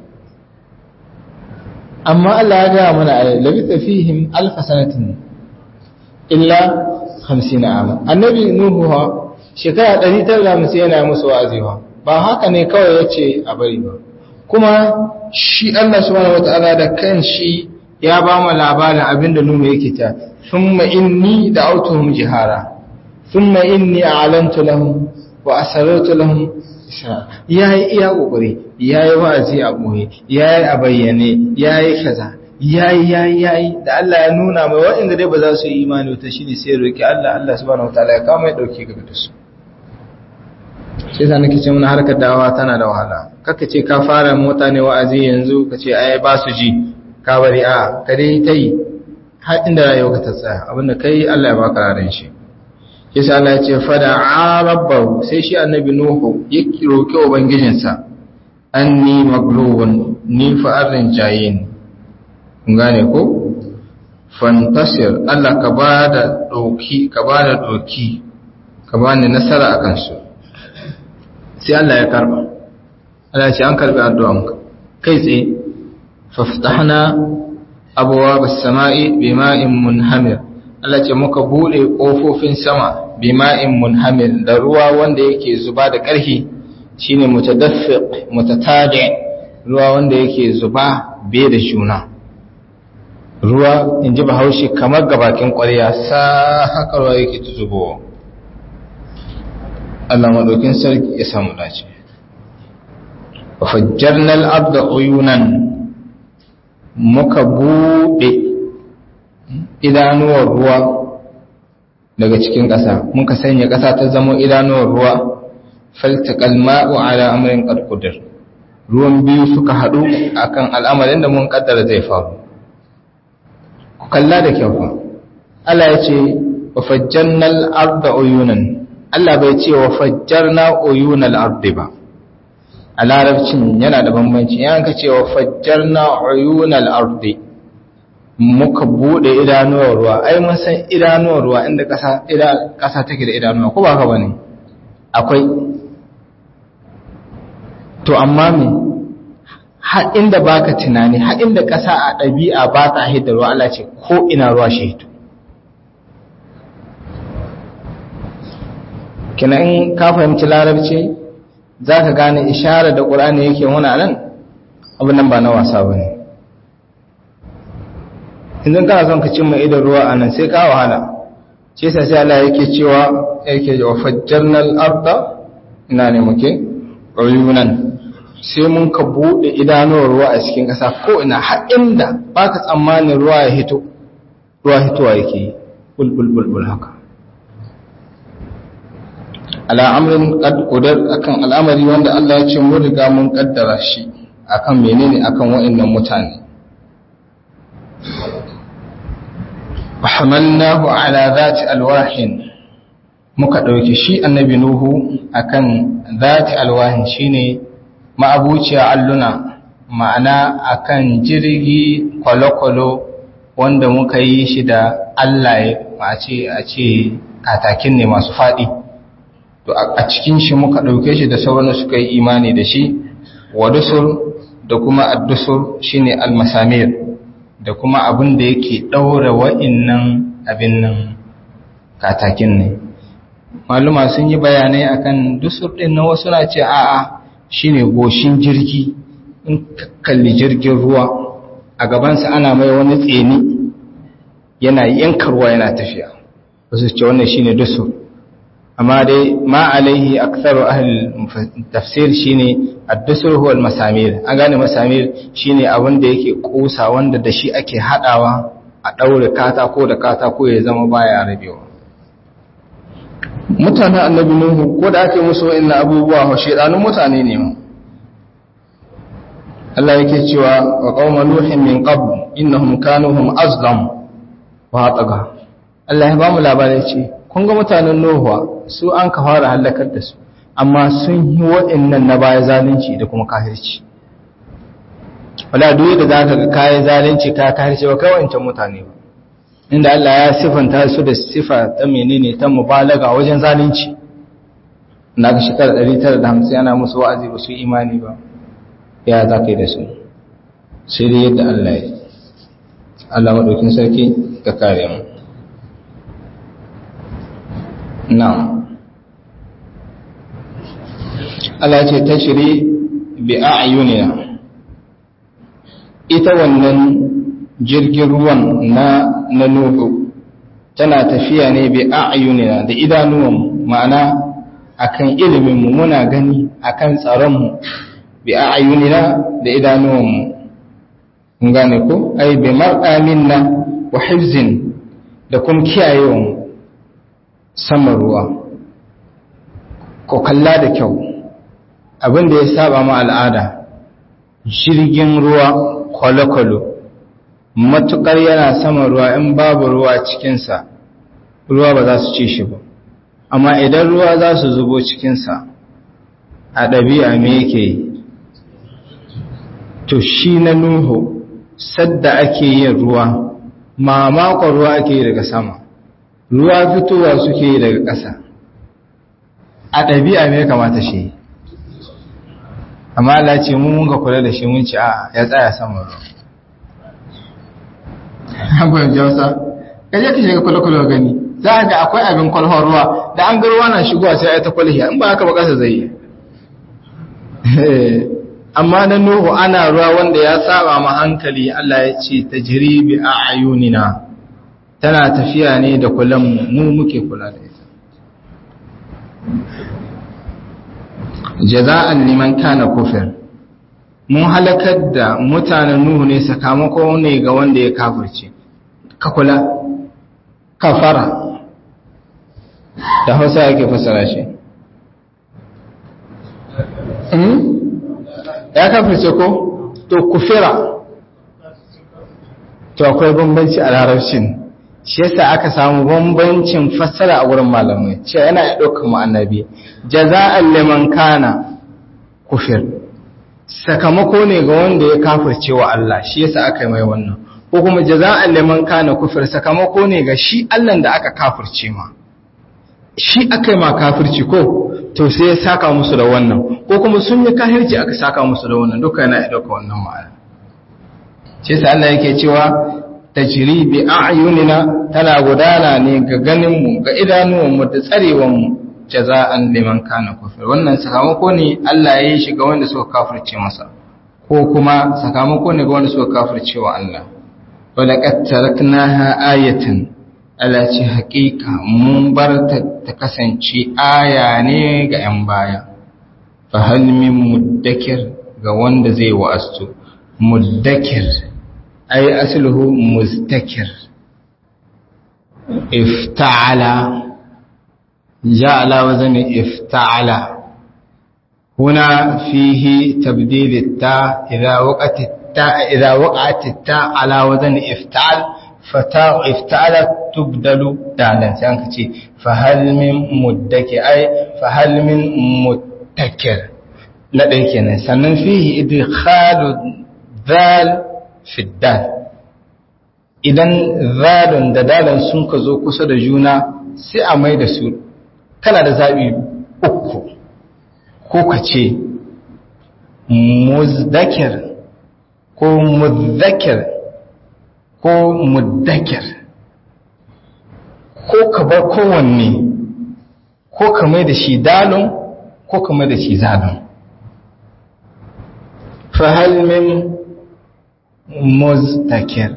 amma Allah ya gaya mana a labita fihim alfa sanatin illa 50 ama annabi Nuhu ha shekara 950 yana musu wa'azi ba haka ne kawai yace a bari ba kuma shi Allah subhanahu wataala da kanshi ya ba mu labarin abinda Nuhu yake ta thumma inni da'awtuhum jihara thumma inni a'lantu lahum wa asarartu lahum yayi iya kokari yayi wa'azi a boye yayi a bayyane yayi kaza yayi yayi yayi da Allah ya nuna mai waɗanda dai ba za su yi imani wata shine sai roki Allah Allah subhanahu wataala ya kama ya dauke gaba da su sai sa nake ce muna harkar dawa tana da wahala kaka ce ka fara mota ne wa'azi yanzu ka ce ai ba su ji ka bari a ka dai ta yi har inda rayuwa ka ta tsaya abinda kai Allah ya baka ranar shi yasa Allah ya ce fada rabbahu sai shi annabi nuhu ya roki ubangijinsa anni maglubun ni fa arrin jayin kun gane ko fantasir Allah ka bada doki ka bada doki ka bani nasara akan su sai Allah ya karba Allah ya ce an karbi addu'anka kai tsaye faftahna abwaab as-sama'i bima'in munhamir Allah ce muka bude kofofin sama bima'in munhamir da ruwa wanda yake zuba da ƙarfi shine mutadaffiq mutatadi ruwa wanda yake zuba be da juna ruwa inji bahaushe kamar gabakin ƙwarya sa haka ruwa yake tuzubowa Allah madaukin sarki ya samu dace wa fajjarna al-arda uyunan muka bude idanuwar ruwa daga cikin ƙasa muka sanya ƙasa ta zama idanuwar ruwa faltaqal ma'u ala amrin qad qadir ruwan biyu suka hadu akan al'amarin da mun kaddara zai faru ku kalla da kyau fa Allah ya ce wa fajjarna al-arda uyunan Allah bai ce wa fajjarna uyunal ardi ba a larabcin yana da bambanci yana ka ce wa fajjarna uyunal ardi muka bude idanuwar ruwa ai mun san idanuwar ruwa inda kasa ida kasa take da idanuwa ko ba ka bane akwai to amma me har inda baka tunani har inda kasa a ɗabi'a ba ta hidda ruwa Allah ce ko ina ruwa shi hito kina in ka fahimci larabci za ka gane ishara da ƙulani yake wuna nan abin nan ba na wasa ba ne idan kana son ka cimma idan ruwa a nan sai ka wahala ce sa sai Allah yake cewa yake wa fajjarnal arda ina ne muke uyunan sai mun ka bude idanuwar ruwa a cikin ƙasa ko ina har inda baka tsammanin ruwa ya hito ruwa hitowa yake bulbul bulbul haka ala amrin qad qadar akan al'amari wanda Allah ya ce mun riga mun kaddara shi akan menene akan wa'annan mutane hamalnahu ala zati alwahin muka dauki shi annabi nuhu akan zati alwahin shine ma'abuciya alluna ma'ana akan jirgi kwalokwalo wanda muka yi shi da Allah a ce a ce katakin ne masu faɗi to a cikin shi muka ɗauke shi da sauran suka yi imani da shi wa dusur da kuma addusur shine almasamir da kuma abin da yake ɗaura wa'innan abin nan katakin ne maluma sun yi bayanai akan dusur ɗin na wasu na ce a'a shine goshin jirgi in kalli jirgin ruwa a gabansa ana mai wani tseni yana yankarwa yana tafiya wasu ce wannan shine dusur amma dai ma alaihi aktharu ahli tafsir shine ad-dusur huwa al-masamir an gane masamir shine abin da yake kusa wanda da shi ake hadawa a daure katako da katako ya zama baya rabewa mutanen annabi nuhu ko da ake musu wa'annan abubuwa ho shedanun mutane ne mu Allah yake cewa wa qauma nuhin min qabl innahum kanu hum azlam wa taga Allah ya ba mu labarai ce kun ga mutanen nuhuwa su an ka fara halakar da su amma sun yi waɗannan na baya zalunci da kuma kahirci wala duk da zaka ga kai zalunci ka kahirci ba kai wancan mutane ba inda Allah ya sifanta su da sifa ta menene ta mubalaga wajen zalunci na ga shekara 950 ana musu wa'azi ba su imani ba ya za ka yi da su sai dai yadda Allah ya Allah maɗaukin sarki ka kare mu na'am Allah ce ta shiri bi a'yunina ita wannan jirgin ruwan na na nuhu tana tafiya ne bi a'yunina da idanuwan ma'ana akan ilimin mu muna gani akan tsaron mu bi a'yunina da idanuwan mu kun gane ko ai bi mar'aminna wa hifzin da kuma kiyayewan saman ruwa ko kalla da kyau abin da ya saba ma al'ada jirgin ruwa kwale-kwale matukar yana saman ruwa in babu ruwa cikinsa ruwa ba za su ci shi ba amma idan ruwa za su zubo cikinsa a ɗabi'a me yake yi to shi na nuhu sadda ake yin ruwa mamakon ruwa ake yi daga sama ruwa fitowa suke yi daga ƙasa a ɗabi'a me kamata shi amma Allah ce mun mun ga kula da shi mun ci a ya tsaya sama ruwa hankali jausa kaje ka shiga kwale-kwale gani za a ga akwai abin kwalhon ruwa da an ga ruwa na shigowa sai a ta kwalhiya in ba haka ba ƙasa zai yi amma na nuhu ana ruwa wanda ya saba ma hankali Allah ya ce ta jiribi a ayunina tana tafiya ne da kulan mu muke kula da ita jaza'an liman kana kufir mun halakar da mutanen nuhu ne sakamako ne ga wanda ya kafirce ka kula kafara da hausa yake fasara shi ya kafirce ko to kufira to akwai bambanci a larabcin shi yasa aka samu bambancin fassara a wurin malamai cewa yana ya ɗaukar mu annabi jaza'an liman kana kufir sakamako ne ga wanda ya kafirce wa Allah shi yasa aka yi mai wannan ko kuma jaza'an liman kana kufir sakamako ne ga shi Allah da aka kafirce ma shi aka yi ma kafirci ko to sai ya saka musu da wannan ko kuma sun yi kahirci aka saka musu da wannan duka yana ya ɗauka wannan ma'ana shi yasa Allah yake cewa tajri bi a'yunina tana gudana ne ga ganinmu ga idanuwanmu da tsarewanmu jaza'an liman kana kufir wannan sakamako ne Allah ya yi shi ga wanda suka kafirce masa ko kuma sakamako ne ga wanda suka kafirce wa Allah wala qad taraknaha ayatan Allah ce haƙiƙa mun bar ta ta kasance aya ne ga 'yan baya fa hal min muddakir ga wanda zai wa'astu muddakir ay asluhu mustakir ifta'ala ja ala wazani ifta'ala هنا فيه تبديل التاء إذا وقعت التاء إذا وقعت التاء على وزن افتعل فتاء افتعل تبدل دالا سانكتي فهل من مدكر أي فهل من متكر لا ديكنا سنن فيه إدخال ذال في الدال idan zalun da dalan sun ka zo kusa da juna sai a mai da su kana da zaɓi uku ko ka ce muzdakir ko muzdakir ko muddakir ko ka bar kowanne ko ka mai da shi dalon ko ka mai da shi zalon fahalmin muzdakir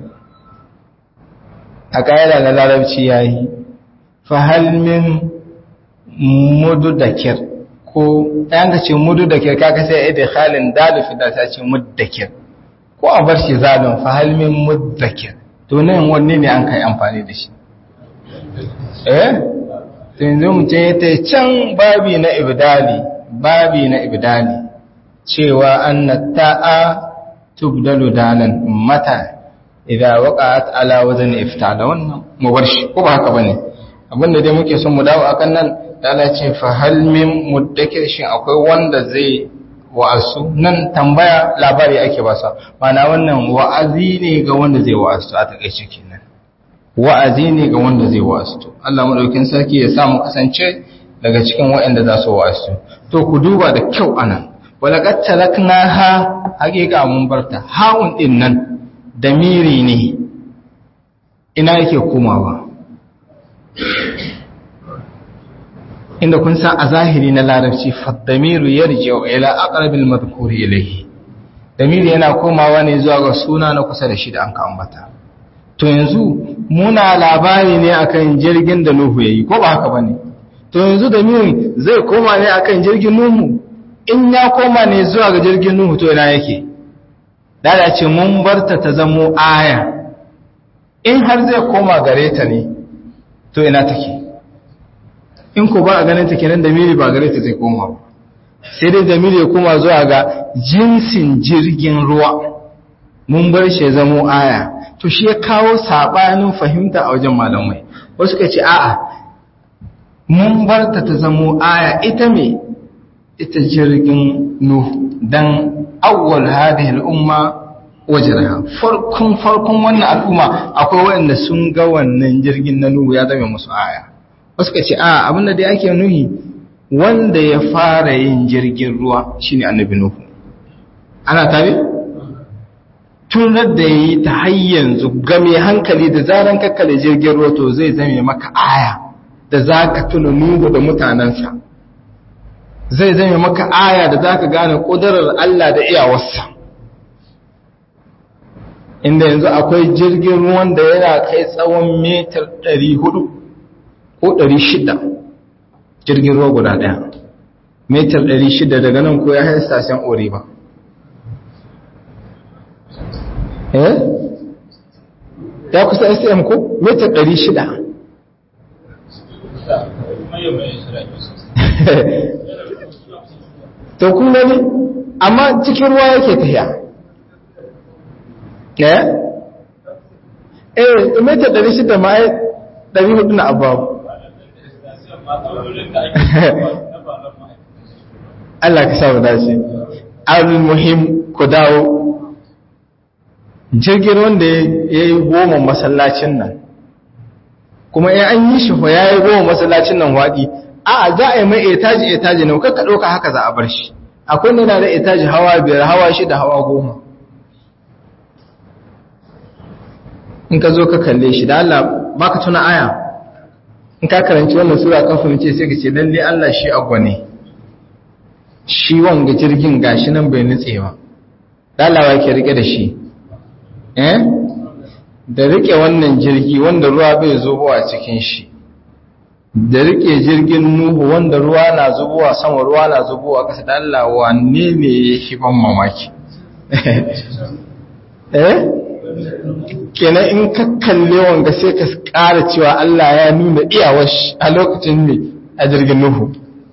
a ƙa'ida na larabci ya yi fahalmin mududakir ko ɗayan ka ce mudu da kirka ka sai da halin dalufi da ta ce muddakir ko a bar shi zalun fa halmin muddakir to nan wanne ne an kai amfani da shi eh to yanzu mutum ya ta can babi na ibdali babi na ibdali cewa anna ta'a tubdalu dalan mata idza waqa'at ala wazn iftala wannan mu bar shi ko ba haka bane abinda dai muke son mu dawo akan nan Allah ce fa hal min muddakir shin akwai wanda zai wa'azu nan tambaya labari ake ba sa mana wannan wa'azi ne ga wanda zai wa'azu a takeice kenan wa'azi ne ga wanda zai wa'azu Allah madaukin sarki ya sa mu kasance daga cikin waɗanda za su wa'azu to ku duba da kyau anan walaqad taraknaha haqiqa mun barta haun din nan damiri ne ina yake komawa inda kun san a zahiri na larabci faddamiru yarji'u ila aqrabil madhkuri ilayhi damiri yana komawa ne zuwa ga suna na kusa da shi da an ka ambata to yanzu muna labari ne akan jirgin da Nuhu yayi ko ba haka bane to yanzu damirin zai koma ne akan jirgin Nuhu in ya koma ne zuwa ga jirgin Nuhu to ina yake dada ce mun barta ta zamo aya in har zai koma gare ta ne to ina take in ko ba a ganin ta kenan damiri ba gare ta zai koma ba sai dai damiri ya koma zuwa ga jinsin jirgin ruwa mun bar shi ya zamo aya to shi ya kawo sabanin fahimta a wajen malamai wasu ka ce a'a mun bar ta ta zamo aya ita me ita jirgin nuhu dan awwal hadhihi al-umma wajraha farkon farkon wannan al'umma akwai wanda sun ga wannan jirgin na nuhu ya zama musu aya wasu ka ce a abinda dai ake nuhi wanda ya fara yin jirgin ruwa shine annabi nuhu ana tare tunar da yi ta hayyanzu ga mai hankali da zaran kakkale jirgin ruwa to zai zame maka aya da za ka tuna nuhu da mutanensa zai zame maka aya da za ka gane ƙudurar Allah da iyawarsa inda yanzu akwai jirgin ruwan da yana kai tsawon metar 400 ko 600 jirgin ruwa guda ɗaya metar 600 daga nan ko ya haɗa sashen ori ba eh ya kusa sm ko metar 600 to kun gani amma cikin ruwa yake tafiya eh eh metar 600 ma ai 400 na ababu Allah ka samu dace al-muhim ku dawo jirgin wanda ya yi goma masallacin nan kuma ya an yi shi ya yi goma masallacin nan waɗi a za a yi mai etaji etaji ne kakka ɗauka haka za a bar shi akwai nuna da etaji hawa biyar hawa shida hawa goma in ka zo ka kalle shi da Allah ba ka tuna aya in ka karanci wannan sura kan fahimce sai ka ce lalle Allah shi agwa ne shi wanga jirgin gashi nan bai nutse ba dalawa ke rike da shi eh da rike wannan jirgi wanda ruwa bai zubowa cikin shi da rike jirgin nuhu wanda ruwa na zubowa sama ruwa na zubowa kasa da Allah wanne ne ya shi ban mamaki eh kenan in ka kalle wanga sai ka ƙara cewa Allah ya nuna iyawar shi a lokacin ne a jirgin nuhu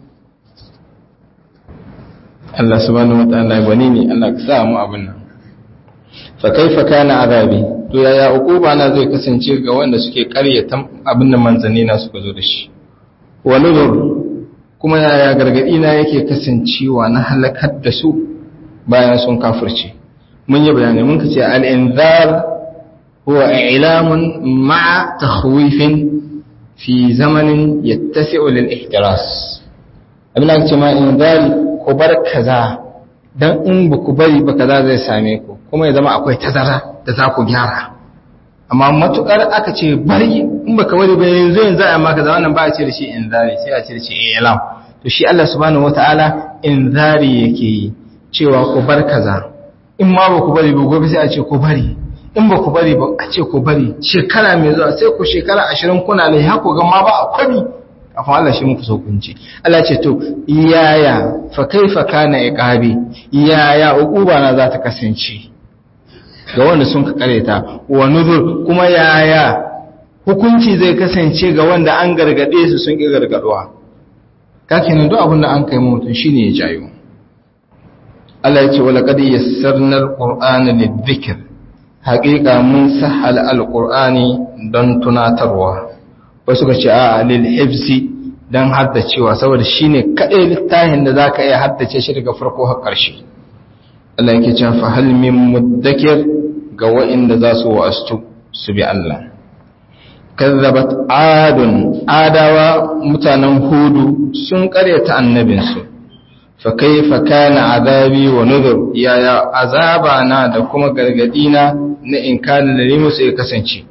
Allah subhanahu wataala gwani ne Allah ka sa mu abin nan fa kaifa kana azabi to yaya uquba na zai kasance ga wanda suke ƙaryata abin da manzanni na suka zo da shi wa nuzur kuma yaya gargadi na yake kasancewa na halakar da su bayan sun kafirce mun yi bayani mun kace al-inzar huwa i'lamun ma'a takhwifin fi zamanin yattasi'u lil ihtiras abin da kace ma inzari ku bar kaza dan in ba ku bari ba kaza zai same ku kuma ya zama akwai tazara da za ku gyara amma matukar aka ce bari in baka bari ba yanzu yanzu a maka kaza wannan ba a ce da shi inzari sai a ce da shi i'lam to shi Allah subhanahu wataala inzari yake yi cewa ku bar kaza in ma ba ku bari ba gobe sai a ce ku bari in ba ku bari ba a ce ku bari shekara mai zuwa sai ku shekara ashirin kuna ne ha ku ga ma ba a kwari kafin Allah shi muku saukunci Allah ce to yaya fa kaifa kana iqabi yaya uquba na za ta kasance ga wanda sun ka kareta wa nuzur kuma yaya hukunci zai kasance ga wanda an gargade su sun ki gargaduwa kake nan duk abin da an kai mutum shine ya jayo Allah ya ce wala qad yassarna alqur'ana lidhikr haqiqa mun sahal alqur'ani don tunatarwa wasu ka ce a lil hifzi dan haddacewa saboda shine kadai littafin da zaka iya haddace shi daga farko har ƙarshe Allah yake cewa fa hal min muddakir ga wa'inda za su wa'astu su bi Allah kazzabat adun adawa mutanen hudu sun karyata annabinsu fa kaifa kana azabi wa nuzur yaya azaba na da kuma gargadi na na in kana da musu ya kasance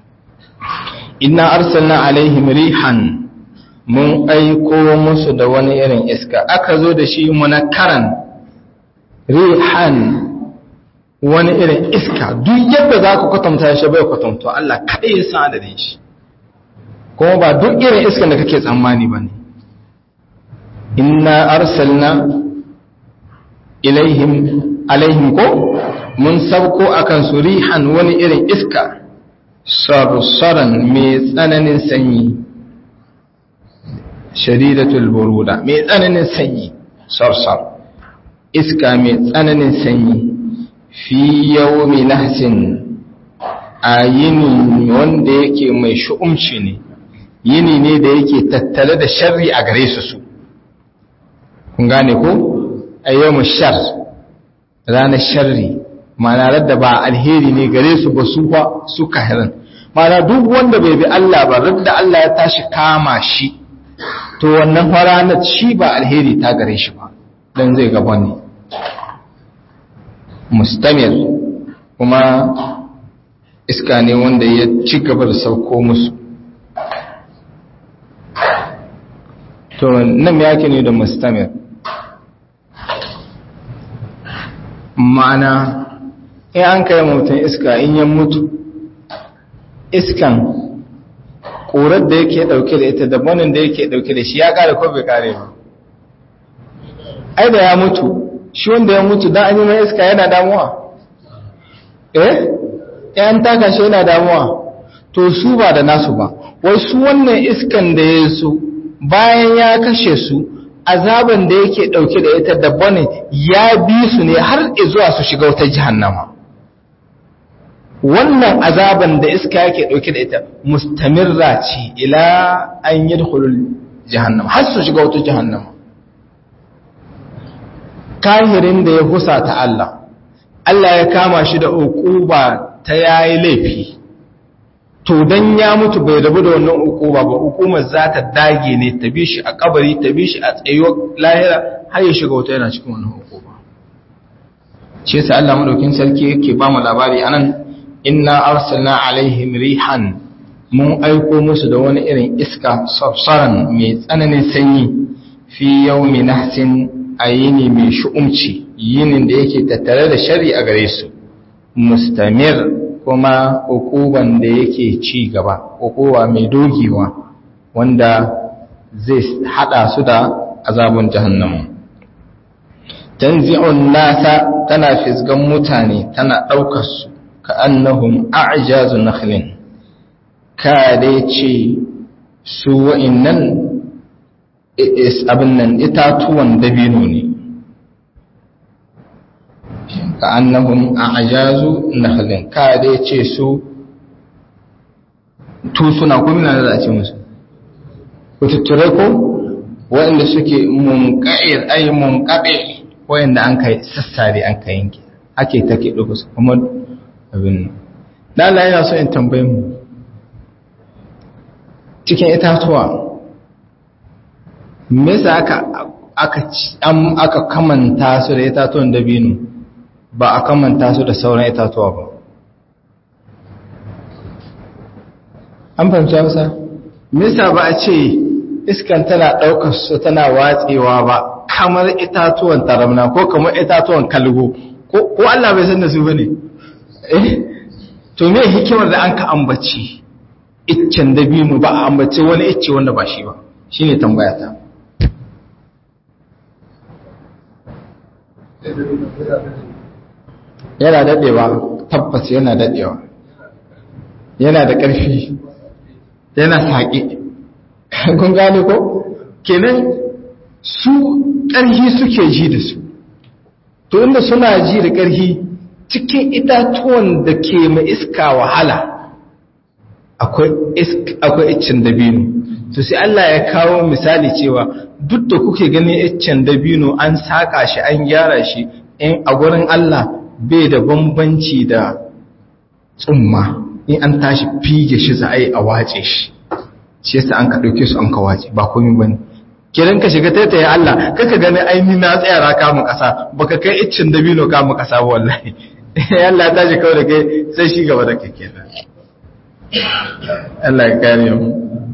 inna arsalna alaihim rihan mun aiko musu da wani irin iska aka zo da shi munakkaran rihan wani irin iska duk yadda za ku kwatanta shi bai kwatanto Allah kaɗai ya san adadin shi kuma ba duk irin iskan da kake tsammani ba ne inna arsalna ilaihim alaihim ko mun sabko akan su rihan wani irin iska sarsaran mai tsananin sanyi shadidatul buruda mai tsananin sanyi sarsar iska mai tsananin sanyi fi yawmi nahsin a yini wanda yake mai shu'umci ne yini ne da yake tattale da sharri a gare su su kun gane ko a yawmu shar ranar sharri ma'ana da ba alheri ne gare su ba su ba su kahirin ma'ana duk wanda bai bi Allah ba radda Allah ya tashi kama shi to wannan ranar shi ba alheri ta gare shi ba dan zai gaba ne mustamir kuma iska ne wanda ya ci gaba da sauko musu to nan ya ne da mustamir ma'ana in an kai mutum iska in ya mutu iskan ƙorar da yake ɗauke da ita da banin da yake ɗauke da shi ya ƙare ko bai ƙare ba ai da ya mutu shi wanda ya mutu don an yi mai iska yana damuwa eh yan taka shi yana damuwa to su ba da nasu ba wai su wannan iskan da ya su bayan ya kashe su azaban da yake dauke da ita da bane ya bi su ne har zuwa su shiga wata jahannama wannan azaban da iska yake dauke da ita mustamirra ce ila an yadkhulul jahannama har su shiga wata jahannama kahirin da ya husa ta Allah Allah ya kama shi da uquba ta yayi laifi to dan ya mutu bai rabu da wannan uquba ba hukumar za ta dage ne ta bi shi a kabari ta bi shi a tsayo lahira har ya shiga wata yana cikin wannan uquba shi yasa Allah madaukin sarki yake ba mu labari anan inna arsalna alaihim rihan mun aiko musu da wani irin iska safsaran mai tsananin sanyi fi yawmi nahsin ayini mai shu'umci yinin da yake tattare da shari a gare su mustamir kuma ukuban da yake ci gaba ukuwa mai dogewa wanda zai hada su da azabun jahannam tanzi'un nasa tana fisgan mutane tana daukar su ka annahum a'jazu nakhlin ka dai ce su wa'innan abin nan itatuwan dabino ne ka annahum a ajazu nakhlin ka dai ce su tusuna ko mina da ce musu ku tutture ko waɗanda suke munqa'ir ay munqabi waɗanda an kai sassare an kai yanke ake take dubu su kuma abin nan dan Allah yana so in tambaye mu cikin itatuwa me yasa aka aka aka kamanta su da itatuwan dabino ba a kamanta su da sauran itatuwa ba an fahimci hausa misa ba a ce iskan tana ɗaukar su tana watsewa ba kamar itatuwan taramna ko kamar itatuwan kalgo ko Allah bai san da su bane eh to me hikimar da an ka ambaci iccen dabino ba a ambace wani icce wanda ba shi ba shine tambaya ta yana daɗewa tabbas yana daɗewa yana da ƙarfi yana saƙi kun gane ko kenan su ƙarfi suke ji da su to inda suna ji da ƙarfi cikin itatuwan da ke mai iska wahala akwai iccen dabino to sai Allah ya kawo misali cewa duk da kuke ganin iccen dabino an saƙa shi an gyara shi in a gurin Allah bai da bambanci da tsumma in an tashi fige shi za a yi a wace shi shi yasa an ka ɗauke su an ka wace ba komi bane kiran ka shiga taitaye Allah kaka gani aini na tsayara kamun ƙasa baka kai iccin dabino kamun ƙasa ba wallahi Allah ya tashi kawai da kai sai shi gaba da kai kenan Allah ya kare mu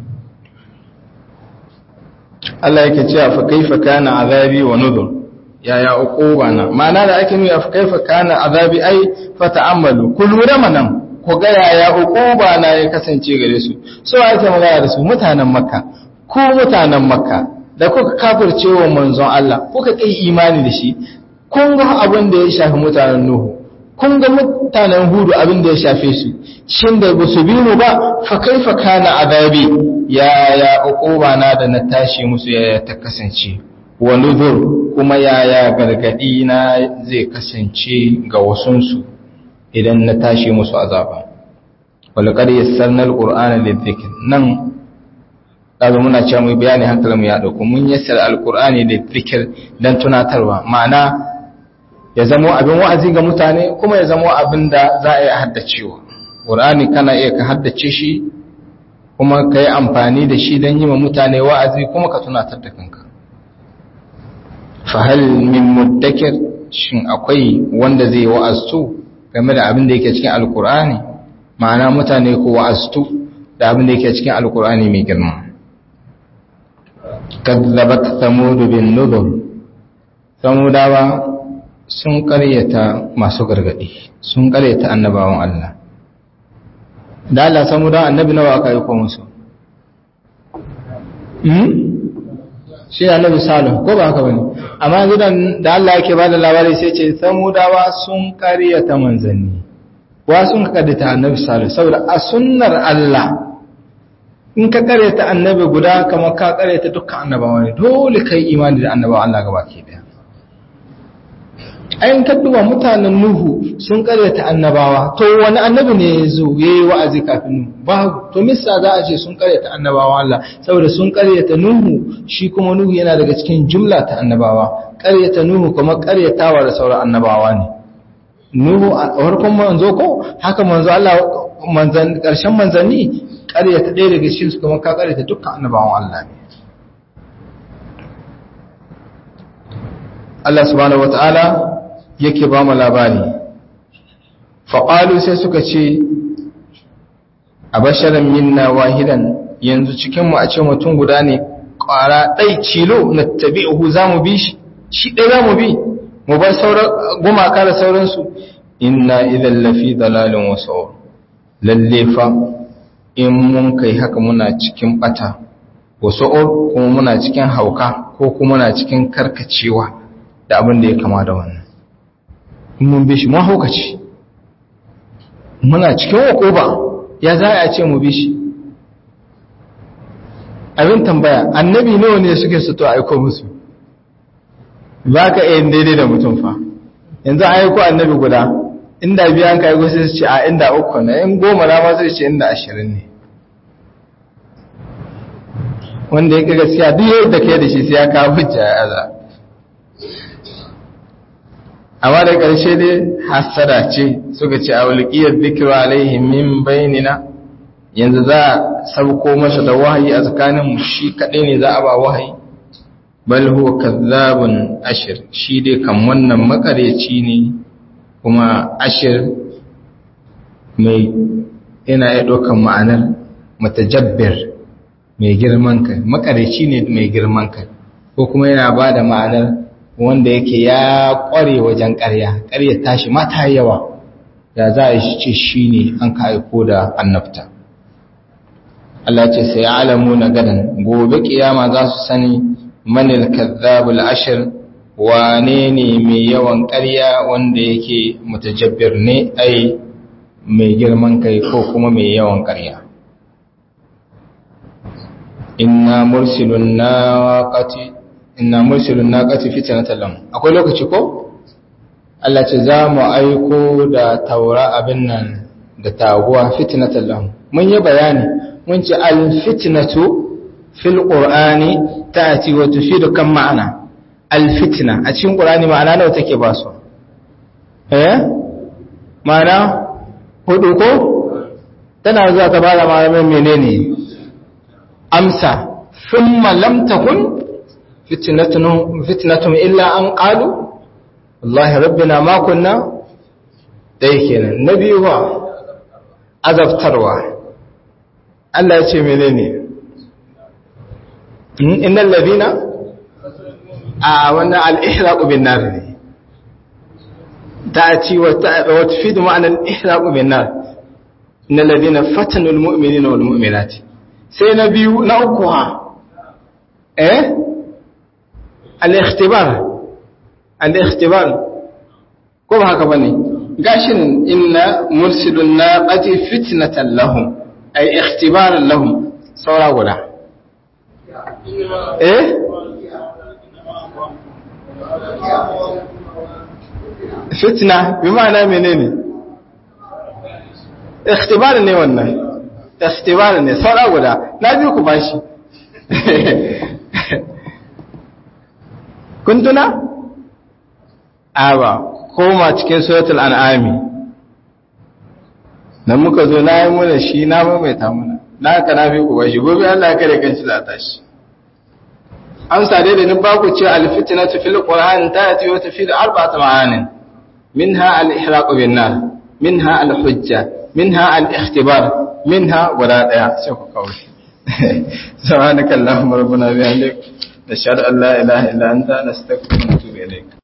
Allah yake cewa fa kaifa kana azabi wa nuzur yaya uquba na ma'ana da ake nuna fa kaifa kana azabi ai fa ta'ammalu ku lura manan ku ga yaya uquba na ya kasance gare su so ake magana da su mutanen makka ku mutanen makka da kuka kafirce wa manzon Allah kuka kai imani da shi kun ga abin da ya shafi mutanen nuhu kun ga mutanen hudu abin da ya shafe su shin da ba su bi mu ba fa kaifa kana azabi yaya uquba na da na tashi musu yaya ta kasance wa nuzur kuma yaya gargadi na zai kasance ga wasunsu idan na tashi musu azaba walqad yassarna alqur'ana lidhikr nan kaza muna cewa mu bayani hankalin mu ya dauko mun yassara alqur'ani lidhikr dan tunatarwa ma'ana ya zamo abin wa'azi ga mutane kuma ya zamo abin da za a yi haddacewa qur'ani kana iya ka haddace shi kuma ka yi amfani da shi don yi wa mutane wa'azi kuma ka tunatar da kanka fahal min muddakir shin akwai wanda zai wa'aztu game da abin da yake cikin alkur'ani ma'ana mutane ko wa'aztu da abin da yake cikin alkur'ani mai girma kazzabat samud bin nuzur samudawa sun karyata masu gargadi sun karyata annabawan Allah da Allah samudawa annabi nawa aka yi ko musu shi annabi salih ko ba haka bane amma yanzu da Allah yake bada labari sai ce samudawa sun karyata manzanni wa sun karyata annabi salih saboda a sunnar Allah in ka karyata annabi guda kamar ka karyata dukkan annabawa ne dole kai imani da annabawa Allah gaba ke daya ayin kadduwa mutanen nuhu sun karyata annabawa to wani annabi ne ya zo ya yi wa'azi kafin nuhu babu to misa za a ce sun karyata annabawa Allah saboda sun karyata nuhu shi kuma nuhu yana daga cikin jumla ta annabawa karyata nuhu kuma karyatawa da sauran annabawa ne nuhu a farkon manzo ko haka manzo Allah manzan karshen manzanni karyata ɗaya daga cikin su kuma ka karyata dukkan annabawan Allah ne Allah subhanahu wataala yake ba mu labari faƙalu sai suka ce a basharar minna wahidan yanzu cikinmu a ce mutum guda ne ƙwara ɗai cilo na tabi'uhu za mu bi shi shi ɗai za mu bi mu bar gumaka da sauransu inna idan lafi dalalin wasu lalle fa in mun kai haka muna cikin ɓata wasu kuma muna cikin hauka ko kuma muna cikin karkacewa da abin da ya kama da wannan mun bi shi mun haukaci muna cikin ba ya za a ce mu bi shi abin tambaya annabi nawa ne suke su to aiko musu ba ka iya daidai da mutum fa yanzu an aiko annabi guda inda biyan ka aiko sai su ce a inda uku na in goma na ma sai ce inda ashirin ne wanda ya gaskiya duk yadda ke da shi sai ya kawo hujja ya aza amma da ƙarshe dai hasada ce suka ce a wulƙiyar dikira alaihim min bainina yanzu za a sauko masa da wahayi a tsakanin shi kaɗai ne za a ba wahayi bal huwa kazzabun ashir shi dai kan wannan makareci ne kuma ashir mai yana ya ɗaukan ma'anar matajabbir mai girman kai makareci ne mai girman kai ko kuma yana ba da ma'anar wanda yake ya ƙware wajen ƙarya ƙarya tashi mata yawa ya za a ce shi ne an ka aiko da annabta Allah ce sai alamu na gadan gobe kiyama za su sani manil kazzabul ashir wane ne mai yawan ƙarya wanda yake mutajabbir ne ai mai girman kai ko kuma mai yawan ƙarya inna mursilun naqati inna mursilun naqati fitnatan lahum akwai lokaci ko Allah ce za mu aiko da taura abin nan da taguwa fitnatan lahum mun yi bayani mun ce al-fitnatu fil qur'ani ta'ti wa tufidu kan ma'ana al-fitna a cikin qur'ani ma'ana nawa take ba su eh ma'ana hudu ko tana zuwa ta bada ma'ana menene amsa thumma lam takun fitnatun fitnatun illa an qalu wallahi rabbina ma kunna dai kenan nabi wa azabtarwa Allah ya ce menene innal ladina a wannan al-ihraq bin nar ne ta'ati wa wa tufidu ma'ana al-ihraq bin nar innal ladina fatanu al-mu'minina wal mu'minati sai na biyu na uku ha eh al-ikhtibar al-ikhtibar ko ba haka bane gashin inna mursilun naqati fitnatan lahum ay ikhtibaran lahum saura guda eh fitna bi ma'ana menene ikhtibar ne wannan ikhtibar ne saura guda na biyu ku bashi kun tuna aba koma cikin suratul an'ami nan muka zo na yi muna shi na maimaita muna na haka na fi kuwa shi gobe Allah ya kare kanshi za ta shi amsa dai da ni ba ku ce alfitinatu fil qur'an ta yati wa tafid arba'at ma'anin minha al-ihraq bin nar minha al-hujja minha al-ikhtibar minha wala daya sai ku kawo subhanakallahumma rabbana bihamdik nashhadu an la ilaha illa anta nastaghfiruka wa natubu ilayk